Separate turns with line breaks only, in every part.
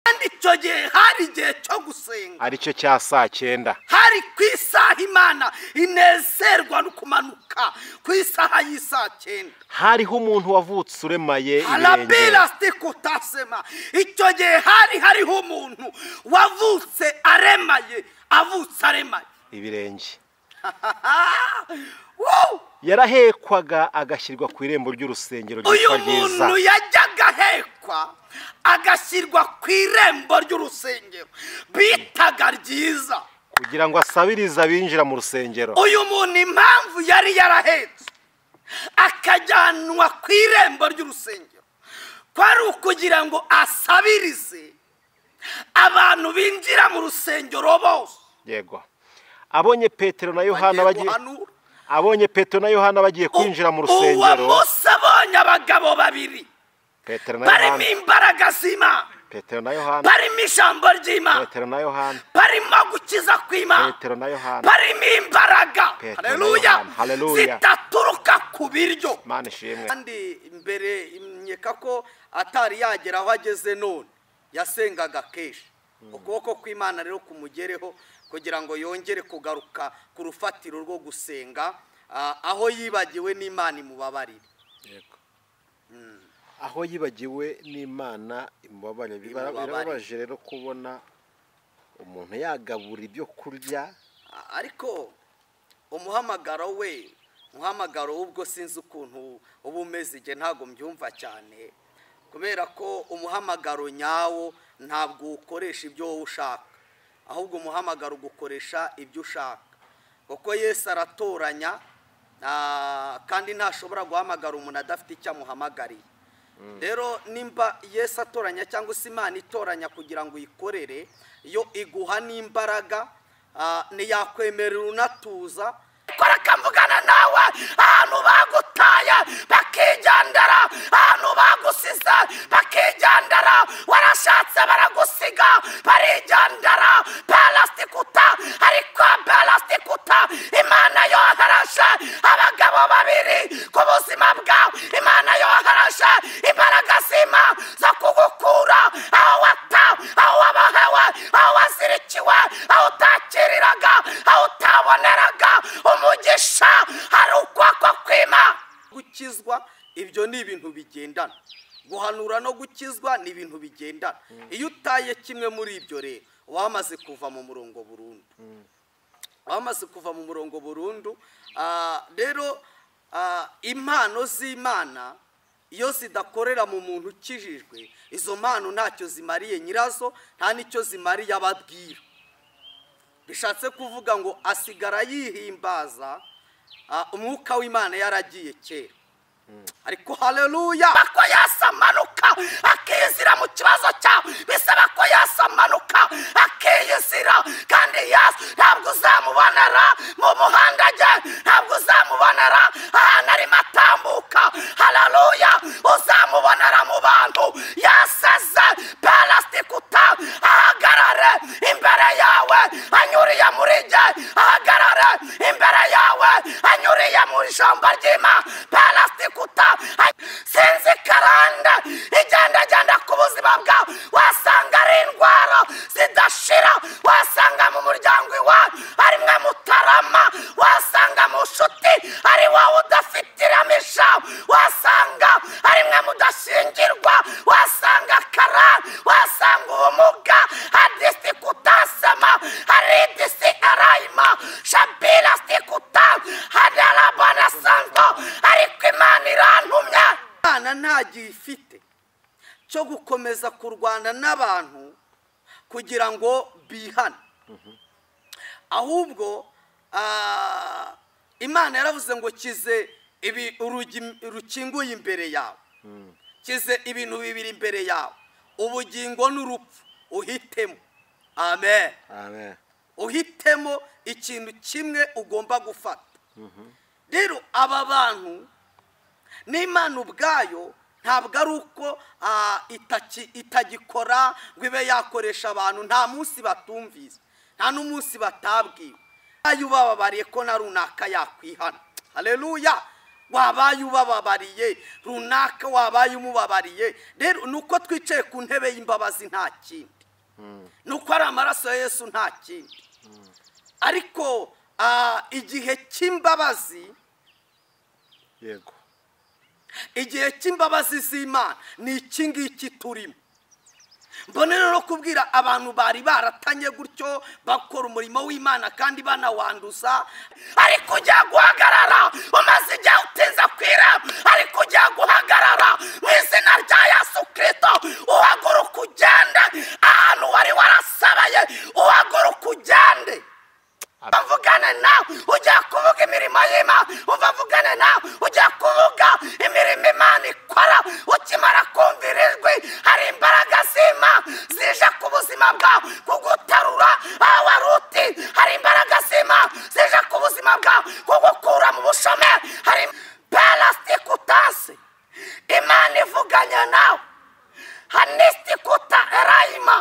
kandi icyo gihe hari igihe cyo gusenga
ari cyo cya saa cyenda
hari ku isaha imana inezerwa no kumanuka ku isaha y'isaa cyenda
hariho umuntu wavutse uremaye ibirenge
harabira sikutasema icyo gihe hari hariho umuntu wavutse aremaye avutse aremaye
ibirenge
Woo!
yarahekwaga agashyirwa ku irembo ry'urusengero
uyu
ryitwa ryiza
muntu yajyaga ahekwa agashyirwa ku irembo ry'urusengero bitaga ryiza
kugira ngo asabirize abinjira mu rusengero
uyu muntu impamvu yari yarahetse akajyanwa ku irembo ry'urusengero kwari ukugira ngo asabirize abantu binjira mu rusengero bose
yego abonye petero na yohana
bagiye
bagiye
guhanura.
abonye petero na yohana bagiye kwinjira mu
uwo
rusengero
munsi abonye abagabo babiri
petero na
barimo
yohana
imbaraga z'imana
petero na yohana
barimo ijambo ry'imana
petero na yohana
barimo gukiza kw'imana
petero na yohana
barimo imbaraga
Petero na
haleluya
Yohana, haleluya.
zitaturuka ku biryo
mana ishimwe
kandi mbere nkeka ko atari yagera aho ageze none yasengaga kenshi ukuboko kw'imana rero kumugereho kugira ngo yongere kugaruka ku rufatiro rwo gusenga ah, aho yibagiwe n'imana imubabarire
aho yibagiwe n'imana imubabare Bira-
Imubabarire.
birababaje rero kubona umuntu yagabura ibyo kurya
Ah, ariko umuhamagaro we umuhamagaro w'ubwo sinzi ukuntu uba umeze igihe ntabwo mbyumva cyane kubera ko umuhamagaro nyawo ntabwo ukoresha ibyo wowe ushaka ahubwo umuhamagaro ugukoresha ibyo ushaka kuko yesu aratoranya ah, kandi ntashobora guhamagara umuntu adafite icyo amuhamagariye rero nimba yesu atoranya cyangwa se imana itoranya kugira ngo uyikorere yo iguha n'imbaraga ah, ntiyakwemerera unatuza kora akamugana nawe ahantu bagutaye bakigendera ahantu bagusize bakigendera warashatse baragusiga barigendera parasitikuta ariko parasitikuta imana yohereje abagabo babiri ku buzima bwawe imana yohereje imbaraga zima zo kugukura aho watawe aho wabohewe aho wazirikiwe aho utakiriraga aho utaboneraga umugisha hari ukuboko kwima gukizwa ibyo ni ibintu bigendana guhanura no gukizwa ni ibintu bigendana iyo utaye kimwe muri ibyo rero uba wamaze kuva mu murongo burundu bamaze kuva mu murongo burundu Ah, rero ah, impano z'imana iyo zidakorera mu muntu ukijijwe izo mpano ntacyo zimariye nyirazo nta n'icyo zimariye ababwira bishatse kuvuga ngo asigara yihimbaza ah, umwuka w'imana yaragiye kera ariko haleluya ko yasamanuka akizira mu kibazo cyawe bisaba ko yasamanuka akiyizira kandi yesu ntabwo uzamubonera mu muhanda ajya ntabwo uzamubonera ahantu arimo atambuka haleluya uzamubonera mu bantu yaseze parasitikuta ahagarare imbere yawe anyuriye muri jye ahagarare imbere yawe anyuriye mu ijambo ry'ima parasitikuta sinzi karande igendagenda ku buzima bwawe wasanga ari indwara zidashira wasanga mu muryango iwawe arimwe mutarama wasanga mu nshuti ari wowe udafite iramisha wasanga arimwe mudashingirwa wasanga karande wasanga ubumuga hadisi kutasema haridisi arayima shabira sikuta hadarabana sango ariko imana irantumye imana ntagiye ifite cyo gukomeza kurwana n'abantu kugira ngo bihane ahubwo ah, imana yaravuze ngo kize ibi urugi rukinguye imbere yawe kize ibintu bibiri imbere yawe ubugingo n'urupfu uhitemo amen
amen
uhitemo ikintu kimwe ugomba gufata rero aba bantu n'imana ubwayo ntabwo ari uko ah, itaki- itagikora ngo ibe yakoresha abantu nta munsi batumvise nta n'umunsi batabwiwe wabaye ubababariye ko na runaka yakwihana haleluya wabaye ubababariye runaka wabaye umubabariye rero ni uko twicaye ku ntebe y'imbabazi nta kindi
ni uko ari amaraso ya yesu nta kindi ariko ah, igihe cy'imbabazi
yego
igihe cy'imbabazi z'imana ni iki ngiki turimo mbona rero no kubwira abantu bari baratanye gutyo bakora umurimo w'imana kandi banawanduza ariko ujya guhagarara umaze igihe utinze kwira ariko ujya guhagarara mu izina rya yesu kirisito uhaguruka ugende ahantu wari warasabaye uhaguruka ugende bavugane nawe ujya kuvuga imirimo y'imana bavugane nawe ujya kuvuga imirimo imana ikora ukimara kumvira ijwi hari imbaraga z'imana zije ku buzima bwawe kugutarura aho wari uti hari imbaraga z'imana zije ku buzima bwawe kugukura mu bushomeri hari parasitikutasi imana ivuganye nawe hanisitikuta erayima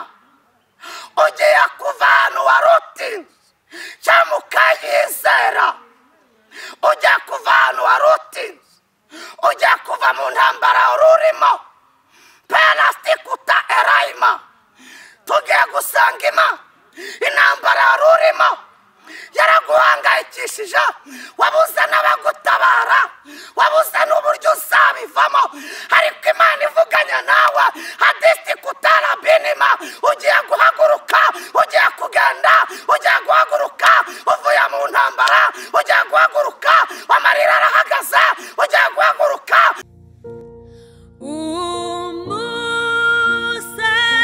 ugiye kuva ahantu wari uti cyangwa ukayizera ujya kuva ahantu wari uti ujya kuva mu ntambara wari urimo parasitikuta erayima tugiye gusanga ima intambara wari urimo yaraguhangayikishije wabuze n'abagutabara wabuze n'uburyo uzabivamo ariko imana ivuganya nawe hadisitikuta rabinima ugiye guhaguruka ugiye kugenda ugiye guhaguruka uvuye mu ntambara ugiye guhaguruka amarira arahagaze ugiye guhaguruka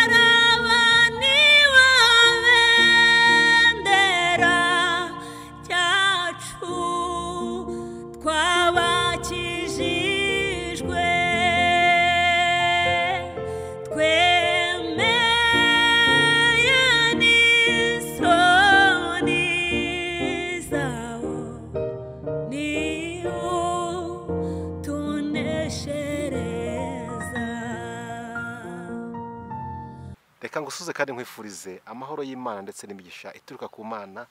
umusarabani wa bendera cyacu twabakijijwe twemeye n'isoni zawo niwo tuneshereza
reka ngusuze kandi nkwifurize amahoro y'imana ndetse n'imigisha ituruka ku mana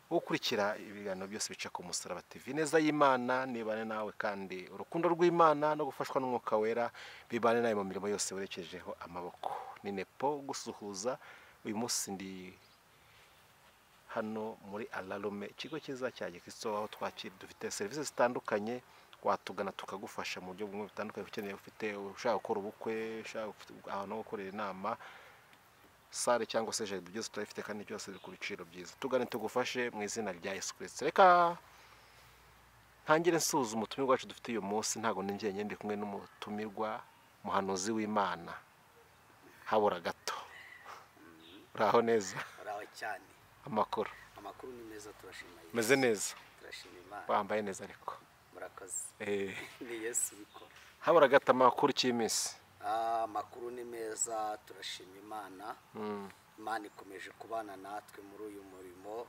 wo ukurikira ibiganiro byose bica ku musaraba tv neza y'imana nibane nawe kandi urukundo rw'imana no gufashwa n'umwuka wera bibane nawe mu mirimo yose werekejeho amaboko ni nepo gusuhuza uyu munsi ndi hano muri ararume ikigo cyiza cya gikristo aho twakira dufite serivisi zitandukanye watugana tukagufasha mu buryo bumwe butandukanye ukeneye ufite ushaka gukora ubukwe ushaka gufite ahantu ho gukorera inama sale cyangwa se jaride byose turabifite kandi byose biri ku biciro byiza tugane tugufashe mu izina rya yesu kirisito reka ntangire nsuzuma ubutumwa bwacu dufite uyu munsi ntabwo ninjyenyine ndi kumwe n'umutumirwa muhanuzi w'imana habura gato uraho neza
uraho cyane
amakuru
amakuru ni meza turashima Yesu.
meze neza
turashima imana
wambaye neza ariko
murakoze
Eh,
ni yesu ubikora
habura gato amakuru y'iminsi
Ah, amakuru ni meza turashima imana imana ikomeje kubana natwe muri uyu murimo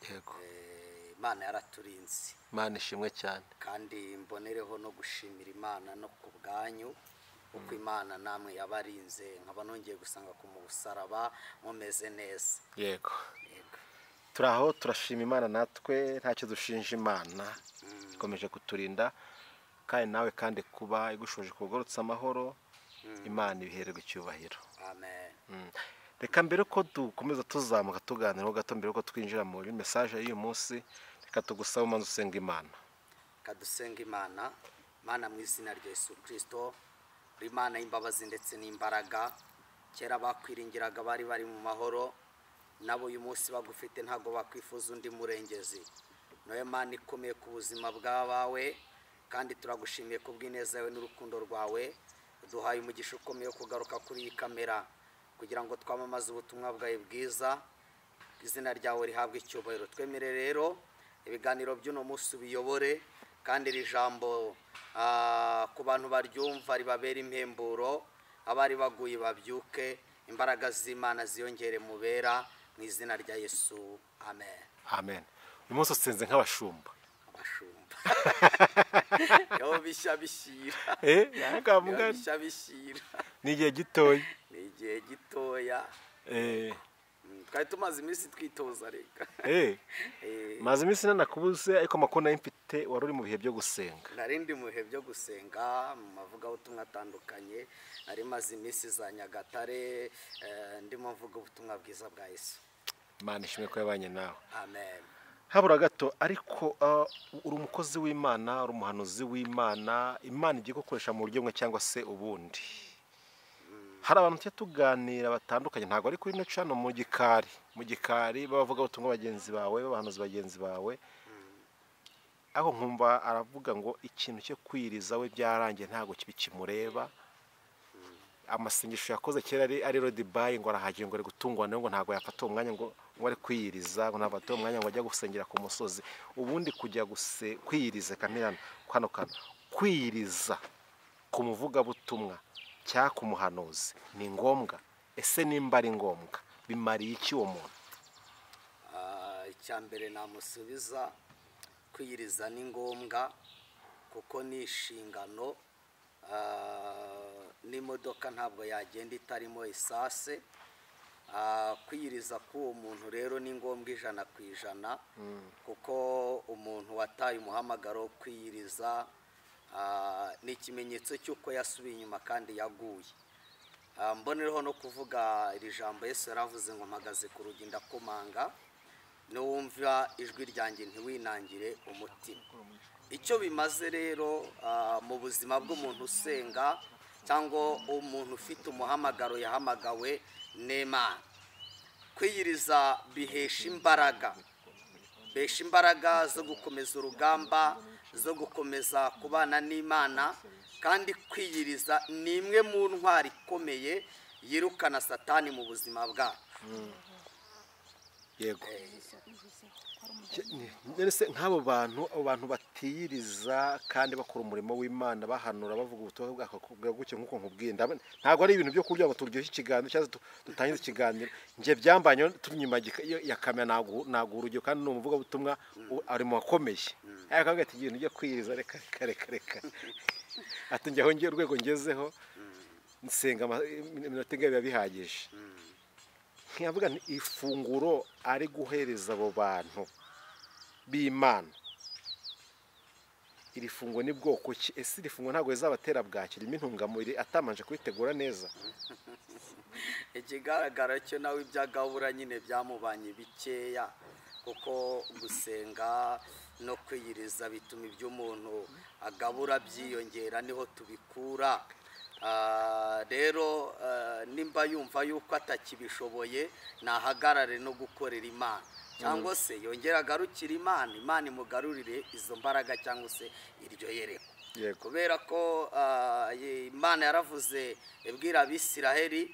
yego
Eh, imana yaraturinze
imana ishimwe cyane
kandi mbonereho no gushimira imana no ku bwanyu kuko imana namwe yabarinze nkaba nongeye gusanga ku musaraba mumeze neza
yego
Yego.
turi aho turashima imana natwe ntacyo dushinja imana ikomeje kuturinda kandi nawe kandi kuba igushoje kugorotsa amahoro imana ibihererwe icyubahiro
amen
Mm. reka mbere ko dukomeza tuzamuka tuganiraho gato mbere ko twinjira muri mesaje y'uyu munsi reka tugusaba umanza usenga imana
kadusenga imana mana mu izina rya yesu kirisito uri imana y'imbabazi ndetse n'imbaraga kera bakwiringiraga bari bari mu mahoro nabo uyu munsi bagufite ntabwo bakwifuza undi murengezi nawe mana ikomeye ku buzima bw'abawe kandi turagushimiye ku bw'ineza yawe n'urukundo rwawe duhaye umugisha ukomeye wo kugaruka kuri iyi kamera kugira ngo twamamaze ubutumwa bwawe bwiza izina ryawe rihabwa icyubahiro twemere rero ibiganiro by'uno munsi ubiyobore kandi iri jambo ah, ku bantu baryumva ribabera impemburo abari baguye babyuke imbaraga z'imana ziyongere mubera mu izina rya yesu amen
amen uyu munsi usenze nk'abashumba
abashumba yobo bishya bishyira
Eh, yanga
Yobo
mugani.
bishya bishyira
ni igihe gitoya
ni igihe gitoya
Eh,
Mm, twari tumaze iminsi twitoza reka
eh,
Eh,
maze iminsi nanakubuze ariko amakuru nayo mfite ufite wari uri mu bihe byo gusenga
narindi mu bihe byo gusenga mu mavugabutumwa atandukanye nari maze iminsi za nyagatare eh, ndimo mvuga ubutumwa bwiza bwa yesu
imana ishimwe ko yabanye nawe
amen
habura gato ariko ah, uri umukozi w'imana uri umuhanuzi w'imana imana igiye gukoresha mu buryo bumwe cyangwa se ubundi hari abantu tujya tuganira batandukanye ntabwo ari kuri noci hano mu gikari mu gikari bavuga ubutumwa bagenzi bawe babahanuzi bagenzi bawe aho nkumva aravuga ngo ikintu cyo kwiriza we byarangiye ntabwo kibi kimureba amasengesho yakoze kera ari ari rodibayi ngo arahagira ngo ari gutungwa nawe ngo ntabwo yafata uwo mwanya ngo ngo ari kwiyiriza ngo ntabwo afata uwo mwanya ngo ajya gusengera ku musozi ubundi kujya guse kwiyiriza kamirano kano kano kwiyiriza ku muvugabutumwa cyangwa ku muhanuzi ni ngombwa ese nimba ari ngombwa bimariye iki uwo muntu
Ah, icya mbere namusubiza kwiyiriza ni ngombwa kuko ni inshingano Ah, n'imodoka ntabwo yagenda itarimo isase Ah, kwiyiriza k'uwo muntu rero ni ngombwa ijana ku ijana kuko umuntu wataye umuhamagaro wo kwiyiriza ah, ni ikimenyetso cy'uko yasubiye inyuma kandi yaguye Ah, mbonereho no kuvuga iri jambo yesu yaravuze ngo mpagaze ku rugi ndakomanga n'uwumva ijwi ryanjye ntiwinangire umutima icyo bimaze rero ah, mu buzima bw'umuntu usenga cyangwa umuntu ufite umuhamagaro yahamagawe n'imana kwiyiriza bihesha imbaraga besha imbaraga zo gukomeza urugamba zo gukomeza kubana n'imana kandi kwiyiriza ni imwe mu ntwari ikomeye yirukana satani mu buzima bwacu
yego None se nk'abo bantu abo bantu batiyiriza kandi bakora umurimo w'imana bahanura bavuga ubutumwa bwa gutya nk'uko nkubwiye ndabona- ntabwo ari ibintu byo kugira ngo turyoshye ikiganiro cyangwa se du- dutangize ikiganiro njye byambanye turi inyuma ya gika- ya kamera ntago ntago urugero kandi ni umuvugabutumwa u- ari mu bakomeye ariko akavuga ati ibintu byo kwiyiriza reka reka reka reka ati njye aho ngiye urwego ngezeho nsenga ama- iminota ingahe biba bihagije ntiyavuga nti ifunguro ari guhereza abo bantu b'imana iri funguro ni bwoko ki ese iri funguro ntabwo rizabatera bwaki ririmo intungamubiri atamanje kubitegura neza
ikigaragara cyo nawe ibya gahura nyine byamubanye bikeya kuko gusenga no kwiyiriza bituma ibyo umuntu agabura byiyongera niho tubikura Ah, rero ah, nimba yumva yuko atakibishoboye nahagarare no gukorera imana cyangwa se yongere agarukire imana imana imugarurire izo mbaraga cyangwa se iryo yereko
Yego.
kubera ko ah, ye- imana yaravuze ibwira abisiraheli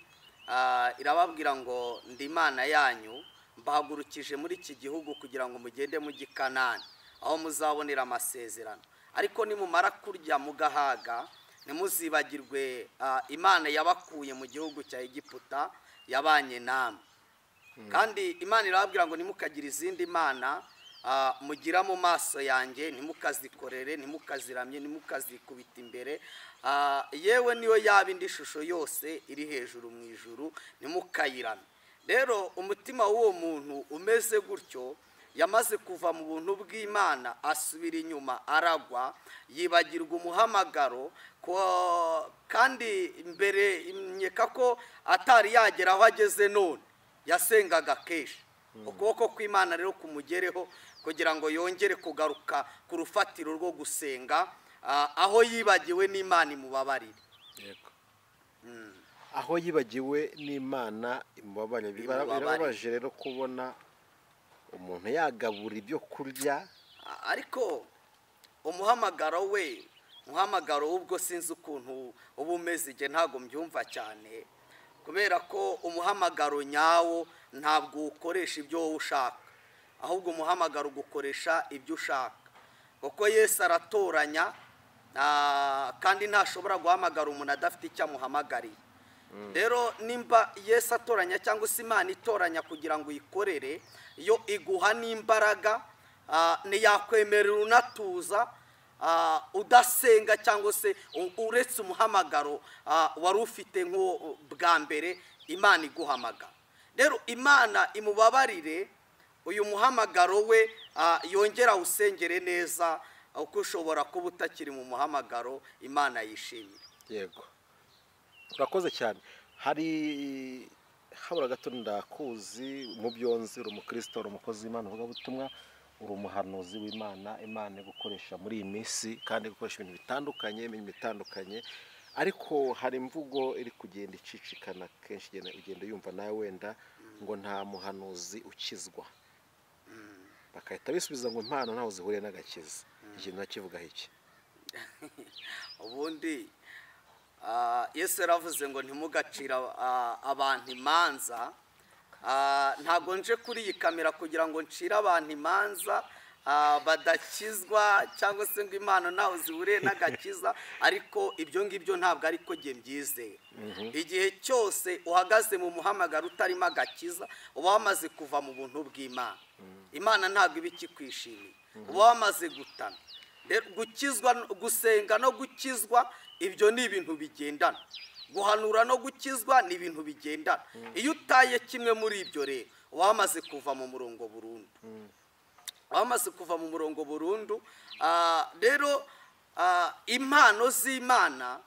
ah, irababwira ngo ndi imana yanyu mbahagurukije muri iki gihugu kugira ngo mugende mujye i kanani aho muzabonera amasezerano ariko nimumara kurya mugahaga ntimuzibagirwe ah, imana yabakuye mu gihugu cya egiputa yabanye namwe kandi imana irababwira ngo nimukagire izindi mana ah, mugira mu maso yanjye ntimukazikorere ntimukaziramye ntimukazikubita imbere Ah, yewe niyo yaba indi shusho yose iri hejuru mu ijuru ntimukayirame rero umutima w'uwo muntu umeze gutyo yamaze kuva mu buntu bw'imana asubira inyuma aragwa yibagirwa umuhamagaro ko- kandi mbere nkeka ko atari yagera aho ageze none yasengaga kenshi ukuboko kw'imana rero kumugereho kugira ngo yongere kugaruka ku rufatiro rwo gusenga ah, aho yibagiwe n'imana imubabarire
aho yibagiwe n'imana imubabare Bibara-
Imubabarire.
birababaje rero kubona umuntu yagabura ibyo kurya
Ah, ariko umuhamagaro we umuhamagaro w'ubwo sinzi ukuntu uba umeze igihe ntabwo mbyumva cyane kubera ko umuhamagaro nyawo ntabwo ukoresha ibyo wowe ushaka ahubwo umuhamagaro ugukoresha ibyo ushaka kuko yesu aratoranya ah, kandi ntashobora guhamagara umuntu adafite icyo amuhamagariye rero nimba yesu atoranya cyangwa se imana itoranya kugira ngo uyikorere yo iguha n'imbaraga ah, ntiyakwemerera unatuza ah, udasenga cyangwa se u- uretse umuhamagaro ah, wari ufite nk'uwo bwa mbere imana iguhamagara rero imana imubabarire uyu muhamagaro we ah, yongera awusengere neza kuko ushobora kuba utakiri mu muhamagaro imana yishimira
yego urakoze cyane hari habura gato ndakuzi umubyonzi uri umukristo uri umukozi w'imana uvugabutumwa uri umuhanuzi w'imana imana igukoresha muri iyi minsi kandi gukoresha ibintu bitandukanye imirimo itandukanye ariko hari imvugo iri kugenda icicikana kenshi igenda ugenda yumva nawe wenda ngo nta muhanuzi ukizwa bakahita bisubiza ngo impano ntaho zihuriye n'agakiza ikintu nakivugaho iki
ubundi ah, yesu yaravuze ngo ntimugacira ah, abantu imanza Ah, ntabwo nje kuri iyi kamera kugira ngo ncire abantu imanza ah, badakizwa cyangwa se ngo impano ntaho zihuriye n'agakiza ariko ibyo ngibyo ntabwo ari ko njye mbyizeye igihe cyose uhagaze mu muhamagaro utarimo agakiza uba wamaze kuva mu buntu bw'imana imana ntabwo iba ikikwishimiye uba wamaze gutana Rero gukizwa gusenga no gukizwa ibyo ni ibintu bigendana guhanura no gukizwa ni ibintu bigendana iyo utaye kimwe muri ibyo rero uba wamaze kuva mu murongo burundu uba wamaze kuva mu murongo burundu Ah, rero ah, impano z'imana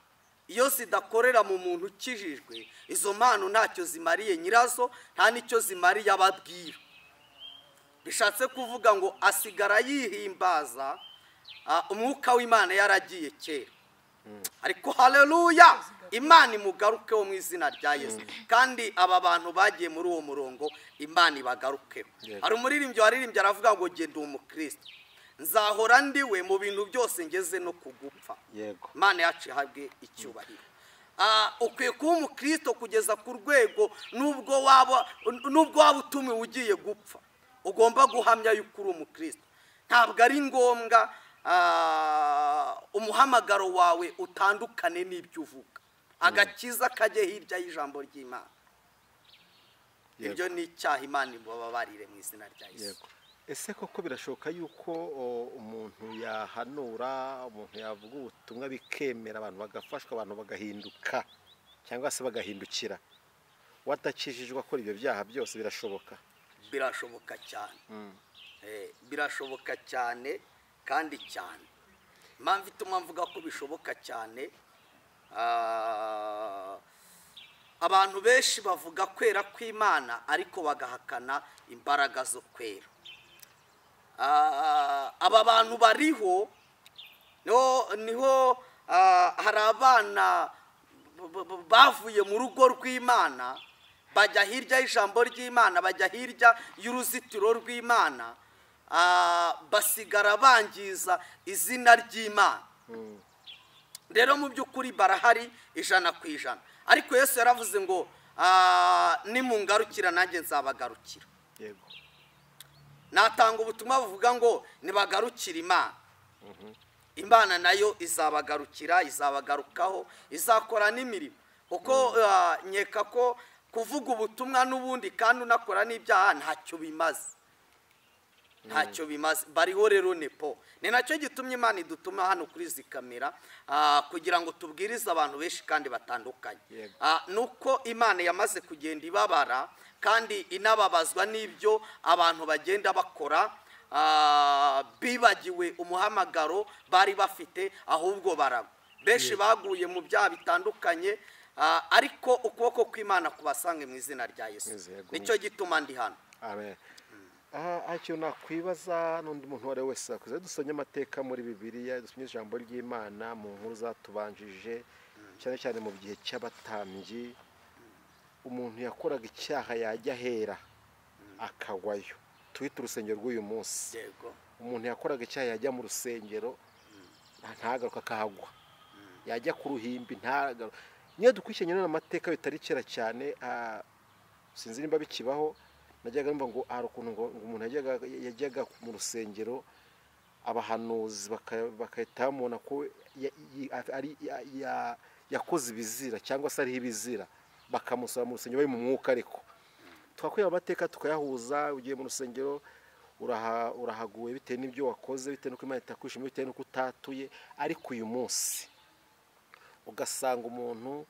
iyo zidakorera mu muntu ukijijwe izo mpano ntacyo zimariye nyirazo nta n'icyo zimariye ababwira bishatse kuvuga ngo asigara yihimbaza ah, umwuka w'imana yaragiye kera ariko haleluya imana imugarukeho mu izina rya yesu kandi aba bantu bagiye muri uwo murongo imana ibagarukeho
Yego.
hari umuririmbyi waririmbye aravuga ngo genda uwo mukristo nzahora ndiwe mu bintu byose ngeze no kugupfa
yego
imana yacu ihabwe icyubahiro Ah, ukwiye kuba umukristo kugeza ku rwego nubwo waba nubwo waba utumiwe ugiye gupfa ugomba guhamya yuko uri umukristo ntabwo ari ngombwa ah, umuhamagaro wawe utandukane n'ibyo uvuga agakiza kajye hirya y'ijambo ry'imana
Yego.
ibyo ni icyaha imana imubabarire mu izina rya yesu
yego ese koko birashoboka yuko o, umuntu yahanura umuntu yavuga ubutumwa bikemera abantu bagafashwa abantu bagahinduka cyangwa se bagahindukira watakijijwe akora ibyo byaha byose birashoboka
birashoboka cyane Eh, birashoboka cyane kandi cyane impamvu ituma mvuga ko bishoboka cyane ah, abantu benshi bavuga kwera kw'imana ariko bagahakana imbaraga zo kwera Ah, aba bantu bariho niho niho ah, hari abana b- b- bavuye mu rugo rw'imana bajya hirya y'ijambo ry'imana bajya hirya y'uruzitiro rw'imana ah, basigara bangiza izina ry'imana rero mu by'ukuri barahari ijana ku ijana ariko yesu yaravuze ngo ah, nimungarukira nanjye nzabagarukira
yego
natanga ubutumwa buvuga ngo nibagarukire imana imana nayo izabagarukira izabagarukaho izakora n'imirimo kuko ah, nkeka ko kuvuga ubutumwa n'ubundi kandi unakora n'ibyaha ntacyo bimaze ntacyo bimaze bariho rero nepo ni nacyo gitumye imana idutuma hano kuri izi kamera ah, kugira ngo tubwirize abantu benshi kandi batandukanye
Yego.
Ah, ni uko imana yamaze kugenda ibabara kandi inababazwa n'ibyo abantu bagenda bakora ah, bibagiwe umuhamagaro bari bafite ahubwo baragwa benshi baguye mu byaha bitandukanye ah, ariko ukuboko kw'imana kubasange mu izina rya yesu
Yezu, yego.
nicyo gituma ndi hano
amen Ah, hari ikintu nakwibaza n'undi muntu uwo ari we wese wakoze dusomye amateka muri bibiliya dusomye ijambo ry'imana mu nkuru zatubanjije cyane cyane mu gihe cy'abatambyi umuntu yakoraga icyaha yajya ahera akagwayo twite urusengero rw'uyu munsi
yego
umuntu yakoraga icyaha yajya mu rusengero nta- ntagaruke akahagwa yajya ku ruhimbi ntagaruke niyo dukurikiranye rero amateka bitari kera cyane ah, sinzi nimba bikibaho najyaga numva ngo hari ukuntu ngo ngo umuntu yajyaga yajyaga mu rusengero abahanuzi baka- bagahita bamubona ko ya- yi- ari- ya- ya- yakoze ibizira cyangwa se ariho ibizira bakamusaba mu rusengero bari mu mwuka ariko twakwiye amateka tukayahuza ugiye mu rusengero uraha- urahaguwe bitewe n'ibyo wakoze bitewe n'uko imana itakwishimiye bitewe n'uko utatuye ariko uyu munsi ugasanga umuntu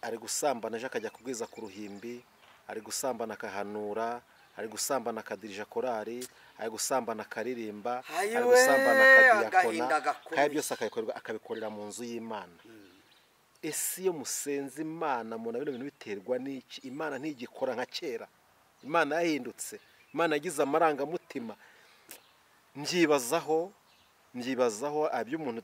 ari gusambana ejo akajya kubwiza ku ruhimbi ari gusambana akahanura ari gusambana kadirija korari ari gusambana akaririmba ari
Ayiwe,
gusambana
agahinda
akadiyakona
gakomeye.
kandi byose akabikorera akabikorera mu nzu y'imana ese iyo musenze imana mubona bino bintu biterwa n'iki imana ntigikora nka kera imana yahindutse imana yagize amarangamutima mbyibazaho mbyibazaho iby'umuntu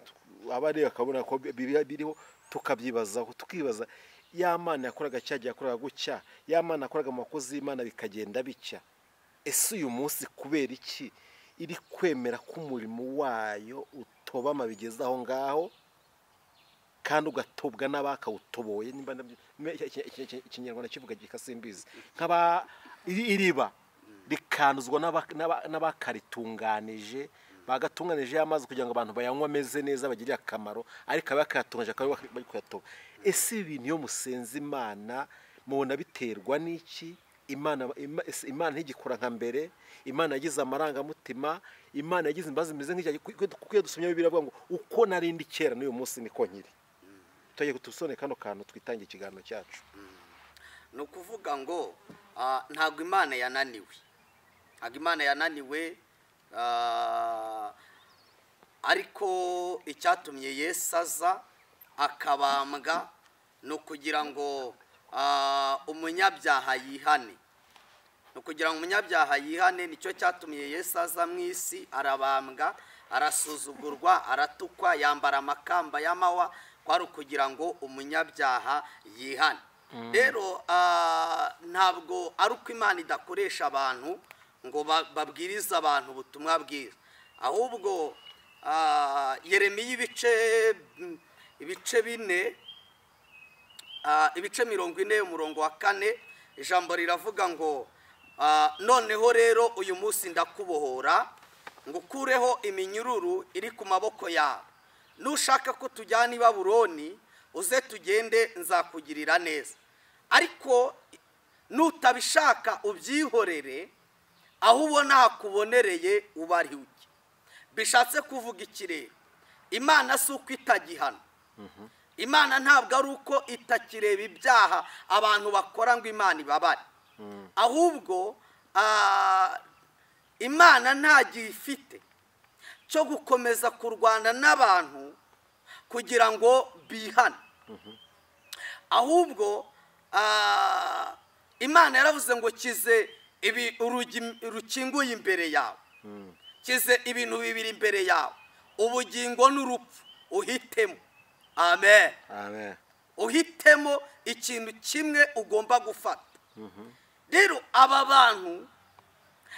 aba areba akabona ko bi- bi- biriho tukabyibazaho tukibaza ya mana yakoraga cya gihe yakoraga gutya ya mana yakoraga mu bakozi y'imana bikagenda bitya ese uyu munsi kubera iki iri kwemera ko umurimo wayo utobama bigeze aho ngaho kandi ugatobwa n'abakawutoboye nimba ndabyi- me- iki- iki- iki- iki- ikinyarwanda kivuga gikasimbizi nk'aba iri- iriba rikanduzwa n'aba- n'aba- n'abakaritunganije bagatunganije y'amazi kugira ngo abantu bayanywe ameze neza bagirire akamaro ariko abakayatunganije akaba aribo bari kuyatoba ese ibi bintu iyo musenze imana mubona biterwa n'iki imana Ima- ese imana ntigikora nka mbere imana yagize amarangamutima imana yagize imbabazi zimeze nk'icya kuko iyo dusomye bibiri avuga ngo uko narindi kera n'uyu munsi niko nkiri tugiye tusone kano kantu twitangiye ikiganiro cyacu
ni ukuvuga ngo ah, ntabwo imana yananiwe ntabwo imana yananiwe ah, ariko icyatumye yesu aza akabambwa ni ukugira ngo ah, umunyabyaha yihane ni ukugira ngo umunyabyaha yihane nicyo cyatumye yesu aza mu isi arabambwa arasuzugurwa aratukwa yambara amakamba y'amahwa kwari ukugira ngo umunyabyaha yihane rero ah, ntabwo ari uko imana idakoresha abantu ngo ba- babwirize abantu ubutumwa bwiza ahubwo ah, yeremiya ibice ibice bine Ah, ibice mirongo ine umurongo wa kane ijambo riravuga ngo ah, noneho rero uyu munsi ndakubohora ngo ukureho iminyururu iri ku maboko yawe nushaka ko tujyana i baburoni uze tugende nzakugirira neza ariko nutabishaka ubyihorere aho ubona hakubonereye uba ari uke bishatse kuvuga ikirere imana si uko itagihana imana ntabwo ari uko itakireba ibyaha abantu bakora ngo imana ibabare ahubwo ah, imana nta gihe ifite cyo gukomeza kurwana n'abantu kugira ngo bihane ahubwo ah, imana yaravuze ngo kize ibi urugi rukinguye imbere yawe kize ibintu bibiri imbere yawe ubugingo n'urupfu uhitemo amen
amen
uhitemo ikintu kimwe ugomba gufata rero aba bantu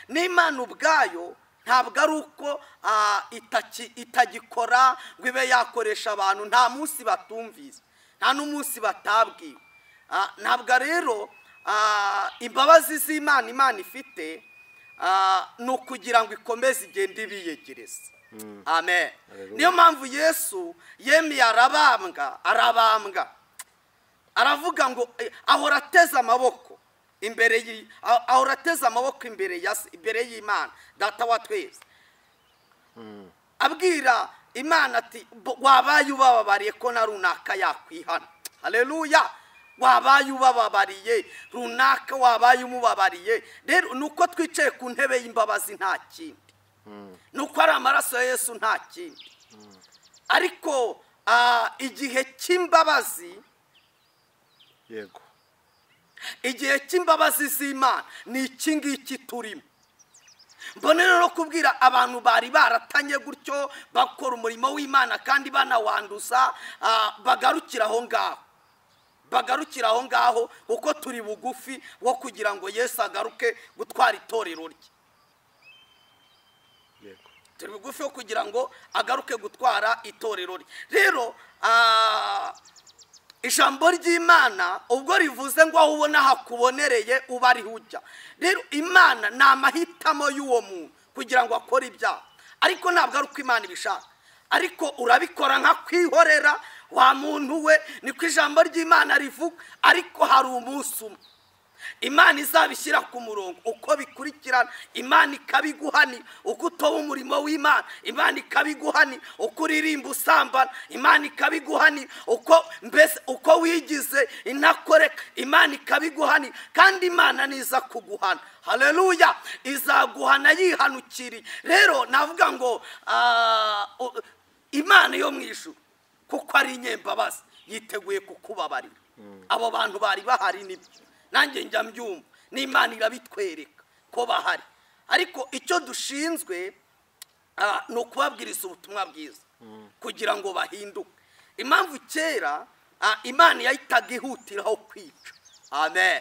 n'imana ubwayo ntabwo ari uko ah, itaki- itagikora ngo ibe yakoresha abantu nta munsi batumvise nta n'umunsi batabwiwe Ah, ntabwo rero ah, imbabazi z'imana imana ifite ah, ni ukugira ngo ikomeze igende ibiyegereza amen
Hallelujah.
niyo mpamvu yesu yemeye arabambwa arabambwa aravuga ngo eh, ahora ateze amaboko imbere y- ah- ahora ateze amaboko imbere ya se- imbere y'imana data wa twese abwira imana ati "Bo- wabaye ubababariye ko na runaka yakwihana hareruya wabaye ubababariye runaka wabaye umubabariye rero ni uko twicaye ku ntebe y'imbabazi nta kindi ni uko ari amaraso ya yesu nta kindi ariko ah, igihe cy'imbabazi
yego
igihe cy'imbabazi z'imana ni iki ngiki turimo mbona rero kubwira abantu bari baratanye gutyo bakora umurimo w'imana kandi banawanduza ah, bagarukira aho ngaho bagarukira aho ngaho kuko turi bugufi wo kugira ngo yesu agaruke gutwara itorero rye
yego
turi bugufi wo kugira ngo agaruke gutwara itorero rye rero ah, ijambo ry'imana ubwo rivuze ngo aho ubona hakubonereye uba ari hujya rero imana ni amahitamo y'uwo muntu kugira ngo akore ibyaha ariko ntabwo ari uko imana ibishaka ariko urabikora nka kwihorera wa muntu we niko ijambo ry'imana rivuga ariko hari umunsi umwe imana izabishyira ku murongo uko bikurikirana imana ikabiguhani uko utoba umurimo w'imana imana ikabiguhani uko uririmba usambana imana ikabiguhani uko mbese uko wigize inakoreka imana ikabiguhani kandi imana niza kuguhana hareruya izaguhana yihanukiriye rero navuga ngo ah, u- imana yo mu ijuru kuko ari inyembabazi yiteguye kukubabarira abo bantu bari bahari nibyo nanjye njya mbyumva n'imana irabitwereka ko bahari ariko icyo dushinzwe ah, ni ukubabwiriza ubutumwa bwiza kugira ngo bahinduke impamvu kera ah, imana yahitaga ihutiraho kwica amen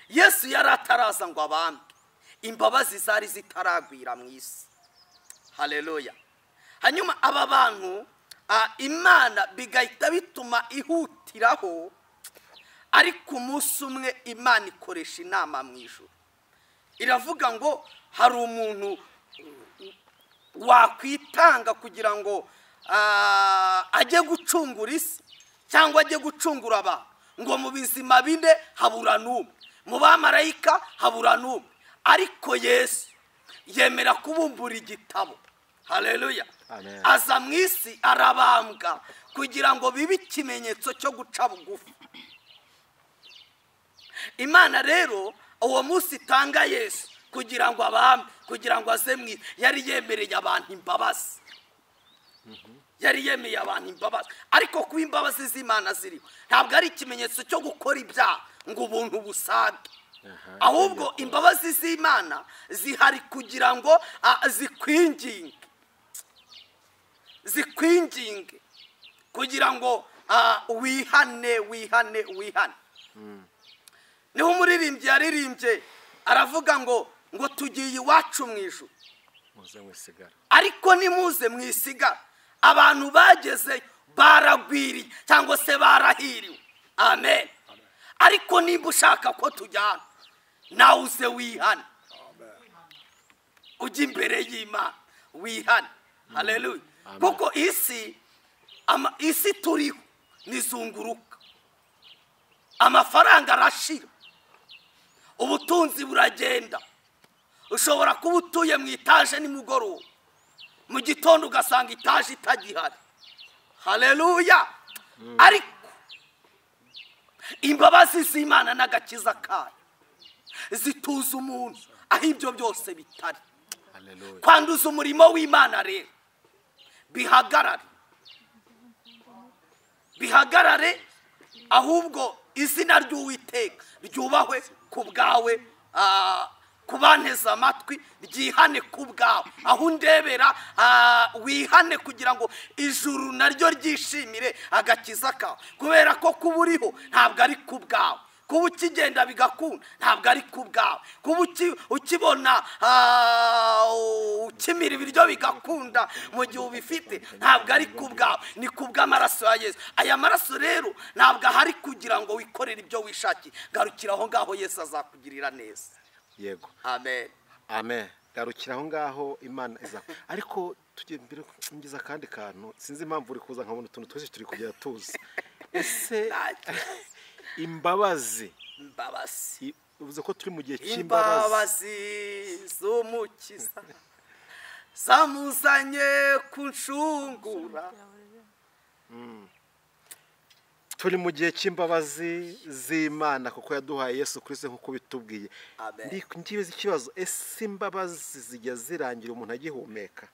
yesu yari ataraza ngo abambwe imbabazi zari zitaragwira mu isi hareruya hanyuma aba bantu ah, imana bigahita bituma ihutiraho ariko umunsi umwe imana ikoresha inama mu ijoro iravuga ngo hari umuntu wakwitanga kugira ngo ah, ajye gucungura isi cyangwa ajye gucungura abantu ngo mu bizima bine habura n'umwe mu bamarayika habura n'umwe ariko yesu yemera kubumbura igitabo hareruya
Amen.
aza mu isi arabambwa kugira ngo bibe ikimenyetso cyo guca bugufi imana rero uwo munsi itanga yesu kugira ngo abambe kugira ngo aze mu isi yari yemereye abantu imbabazi yari yemeye abantu imbabazi ariko kuba imbabazi z'imana ziriho ntabwo ari ikimenyetso cyo gukora ibyaha ngo ubuntu busage ahubwo imbabazi z'imana zihari kugira ngo ah, zikwinginge zikwinginge kugira ngo ah, wihane wihane wihane niho umuririmbyi yaririmbye aravuga ngo ngo tugiye iwacu mu ijuru
muze mwisigara
ariko nimuze mwisigara abantu bageze baragwiriye cyangwa se barahiriwe amen ariko nimba ushaka ko tujyana nawe uze wihane ujya imbere y'imana wihane hareruya
Amen.
kuko isi ama- isi turiho nizunguruka amafaranga arashira ubutunzi buragenda ushobora kuba utuye mu itaje nimugoroba mu gitondo ugasanga itaje itagihari hareruya ariko imbabazi z'imana n'agakiza kayo zituza umuntu aho ibyo byose bitari
haleluya
kwanduza umurimo w'imana rero bihagarare bihagarare ahubwo izina ry'uwiteka ryubahwe ku bwawe ah, ku banteze amatwi ryihane ku bwawe aho undebera ah, wihane kugira ngo ijuru naryo ryishimire agakiza kawe kubera ko kuba uriho ntabwo ari ku bwawe kuba ukigenda bigakunda ntabwo ari ku bwawe kuba uki- ukibona ah, ukimira ibiryo bigakunda mu gihe ubifite ntabwo ari ku bwawe ni ku bw'amaraso ya yesu aya maraso rero ntabwo ahari kugira ngo wikorere ibyo wishakiye garukira aho ngaho yesu azakugirira neza
yego
amen
amen garukira aho ngaho imana iza ariko tujye mbere ngeza akandi kantu sinzi impamvu uri kuza nkabona utuntu twese turi kugera tuzi ese imbabazi
imbabazi
i- uvuze ko turi mu gihe cy'imbabazi
imbabazi z'umukiza zamuzanye kunshungura
turi mu gihe cy'imbabazi z'imana kuko yaduhaye yesu kirisito nk'uko bitubwiye
Amen.
ngibizi ikibazo ese imbabazi zijya zirangira umuntu agihumeka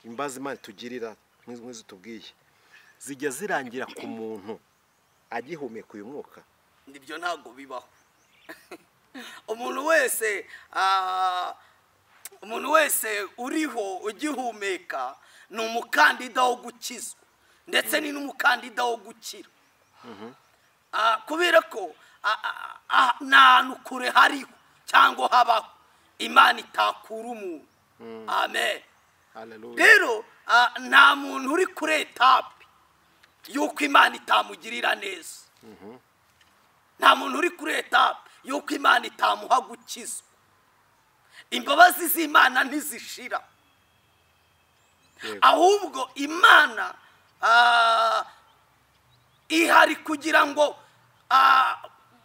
imbabazi imana itugirira nk'izi nk'izi tubwiye zijya zirangira ku muntu agihumeka uyu mwuka
nibyo ntabwo bibaho umuntu wese ah, umuntu wese uriho ugihumeka ni umukandida wo gukizwa ndetse ni n'umukandida wo gukira Ah, kubera ko ah, ah, ah, ni ahantu kure hariho cyangwa habaho imana itakura umuntu amen
haleluya
rero ah, nta muntu uri kuri etape y'uko imana itamugirira neza nta muntu uri kuri etape y'uko imana itamuha gukizwa imbabazi z'imana ntizishira
Yego.
ahubwo imana ah, ihari kugira ngo ah,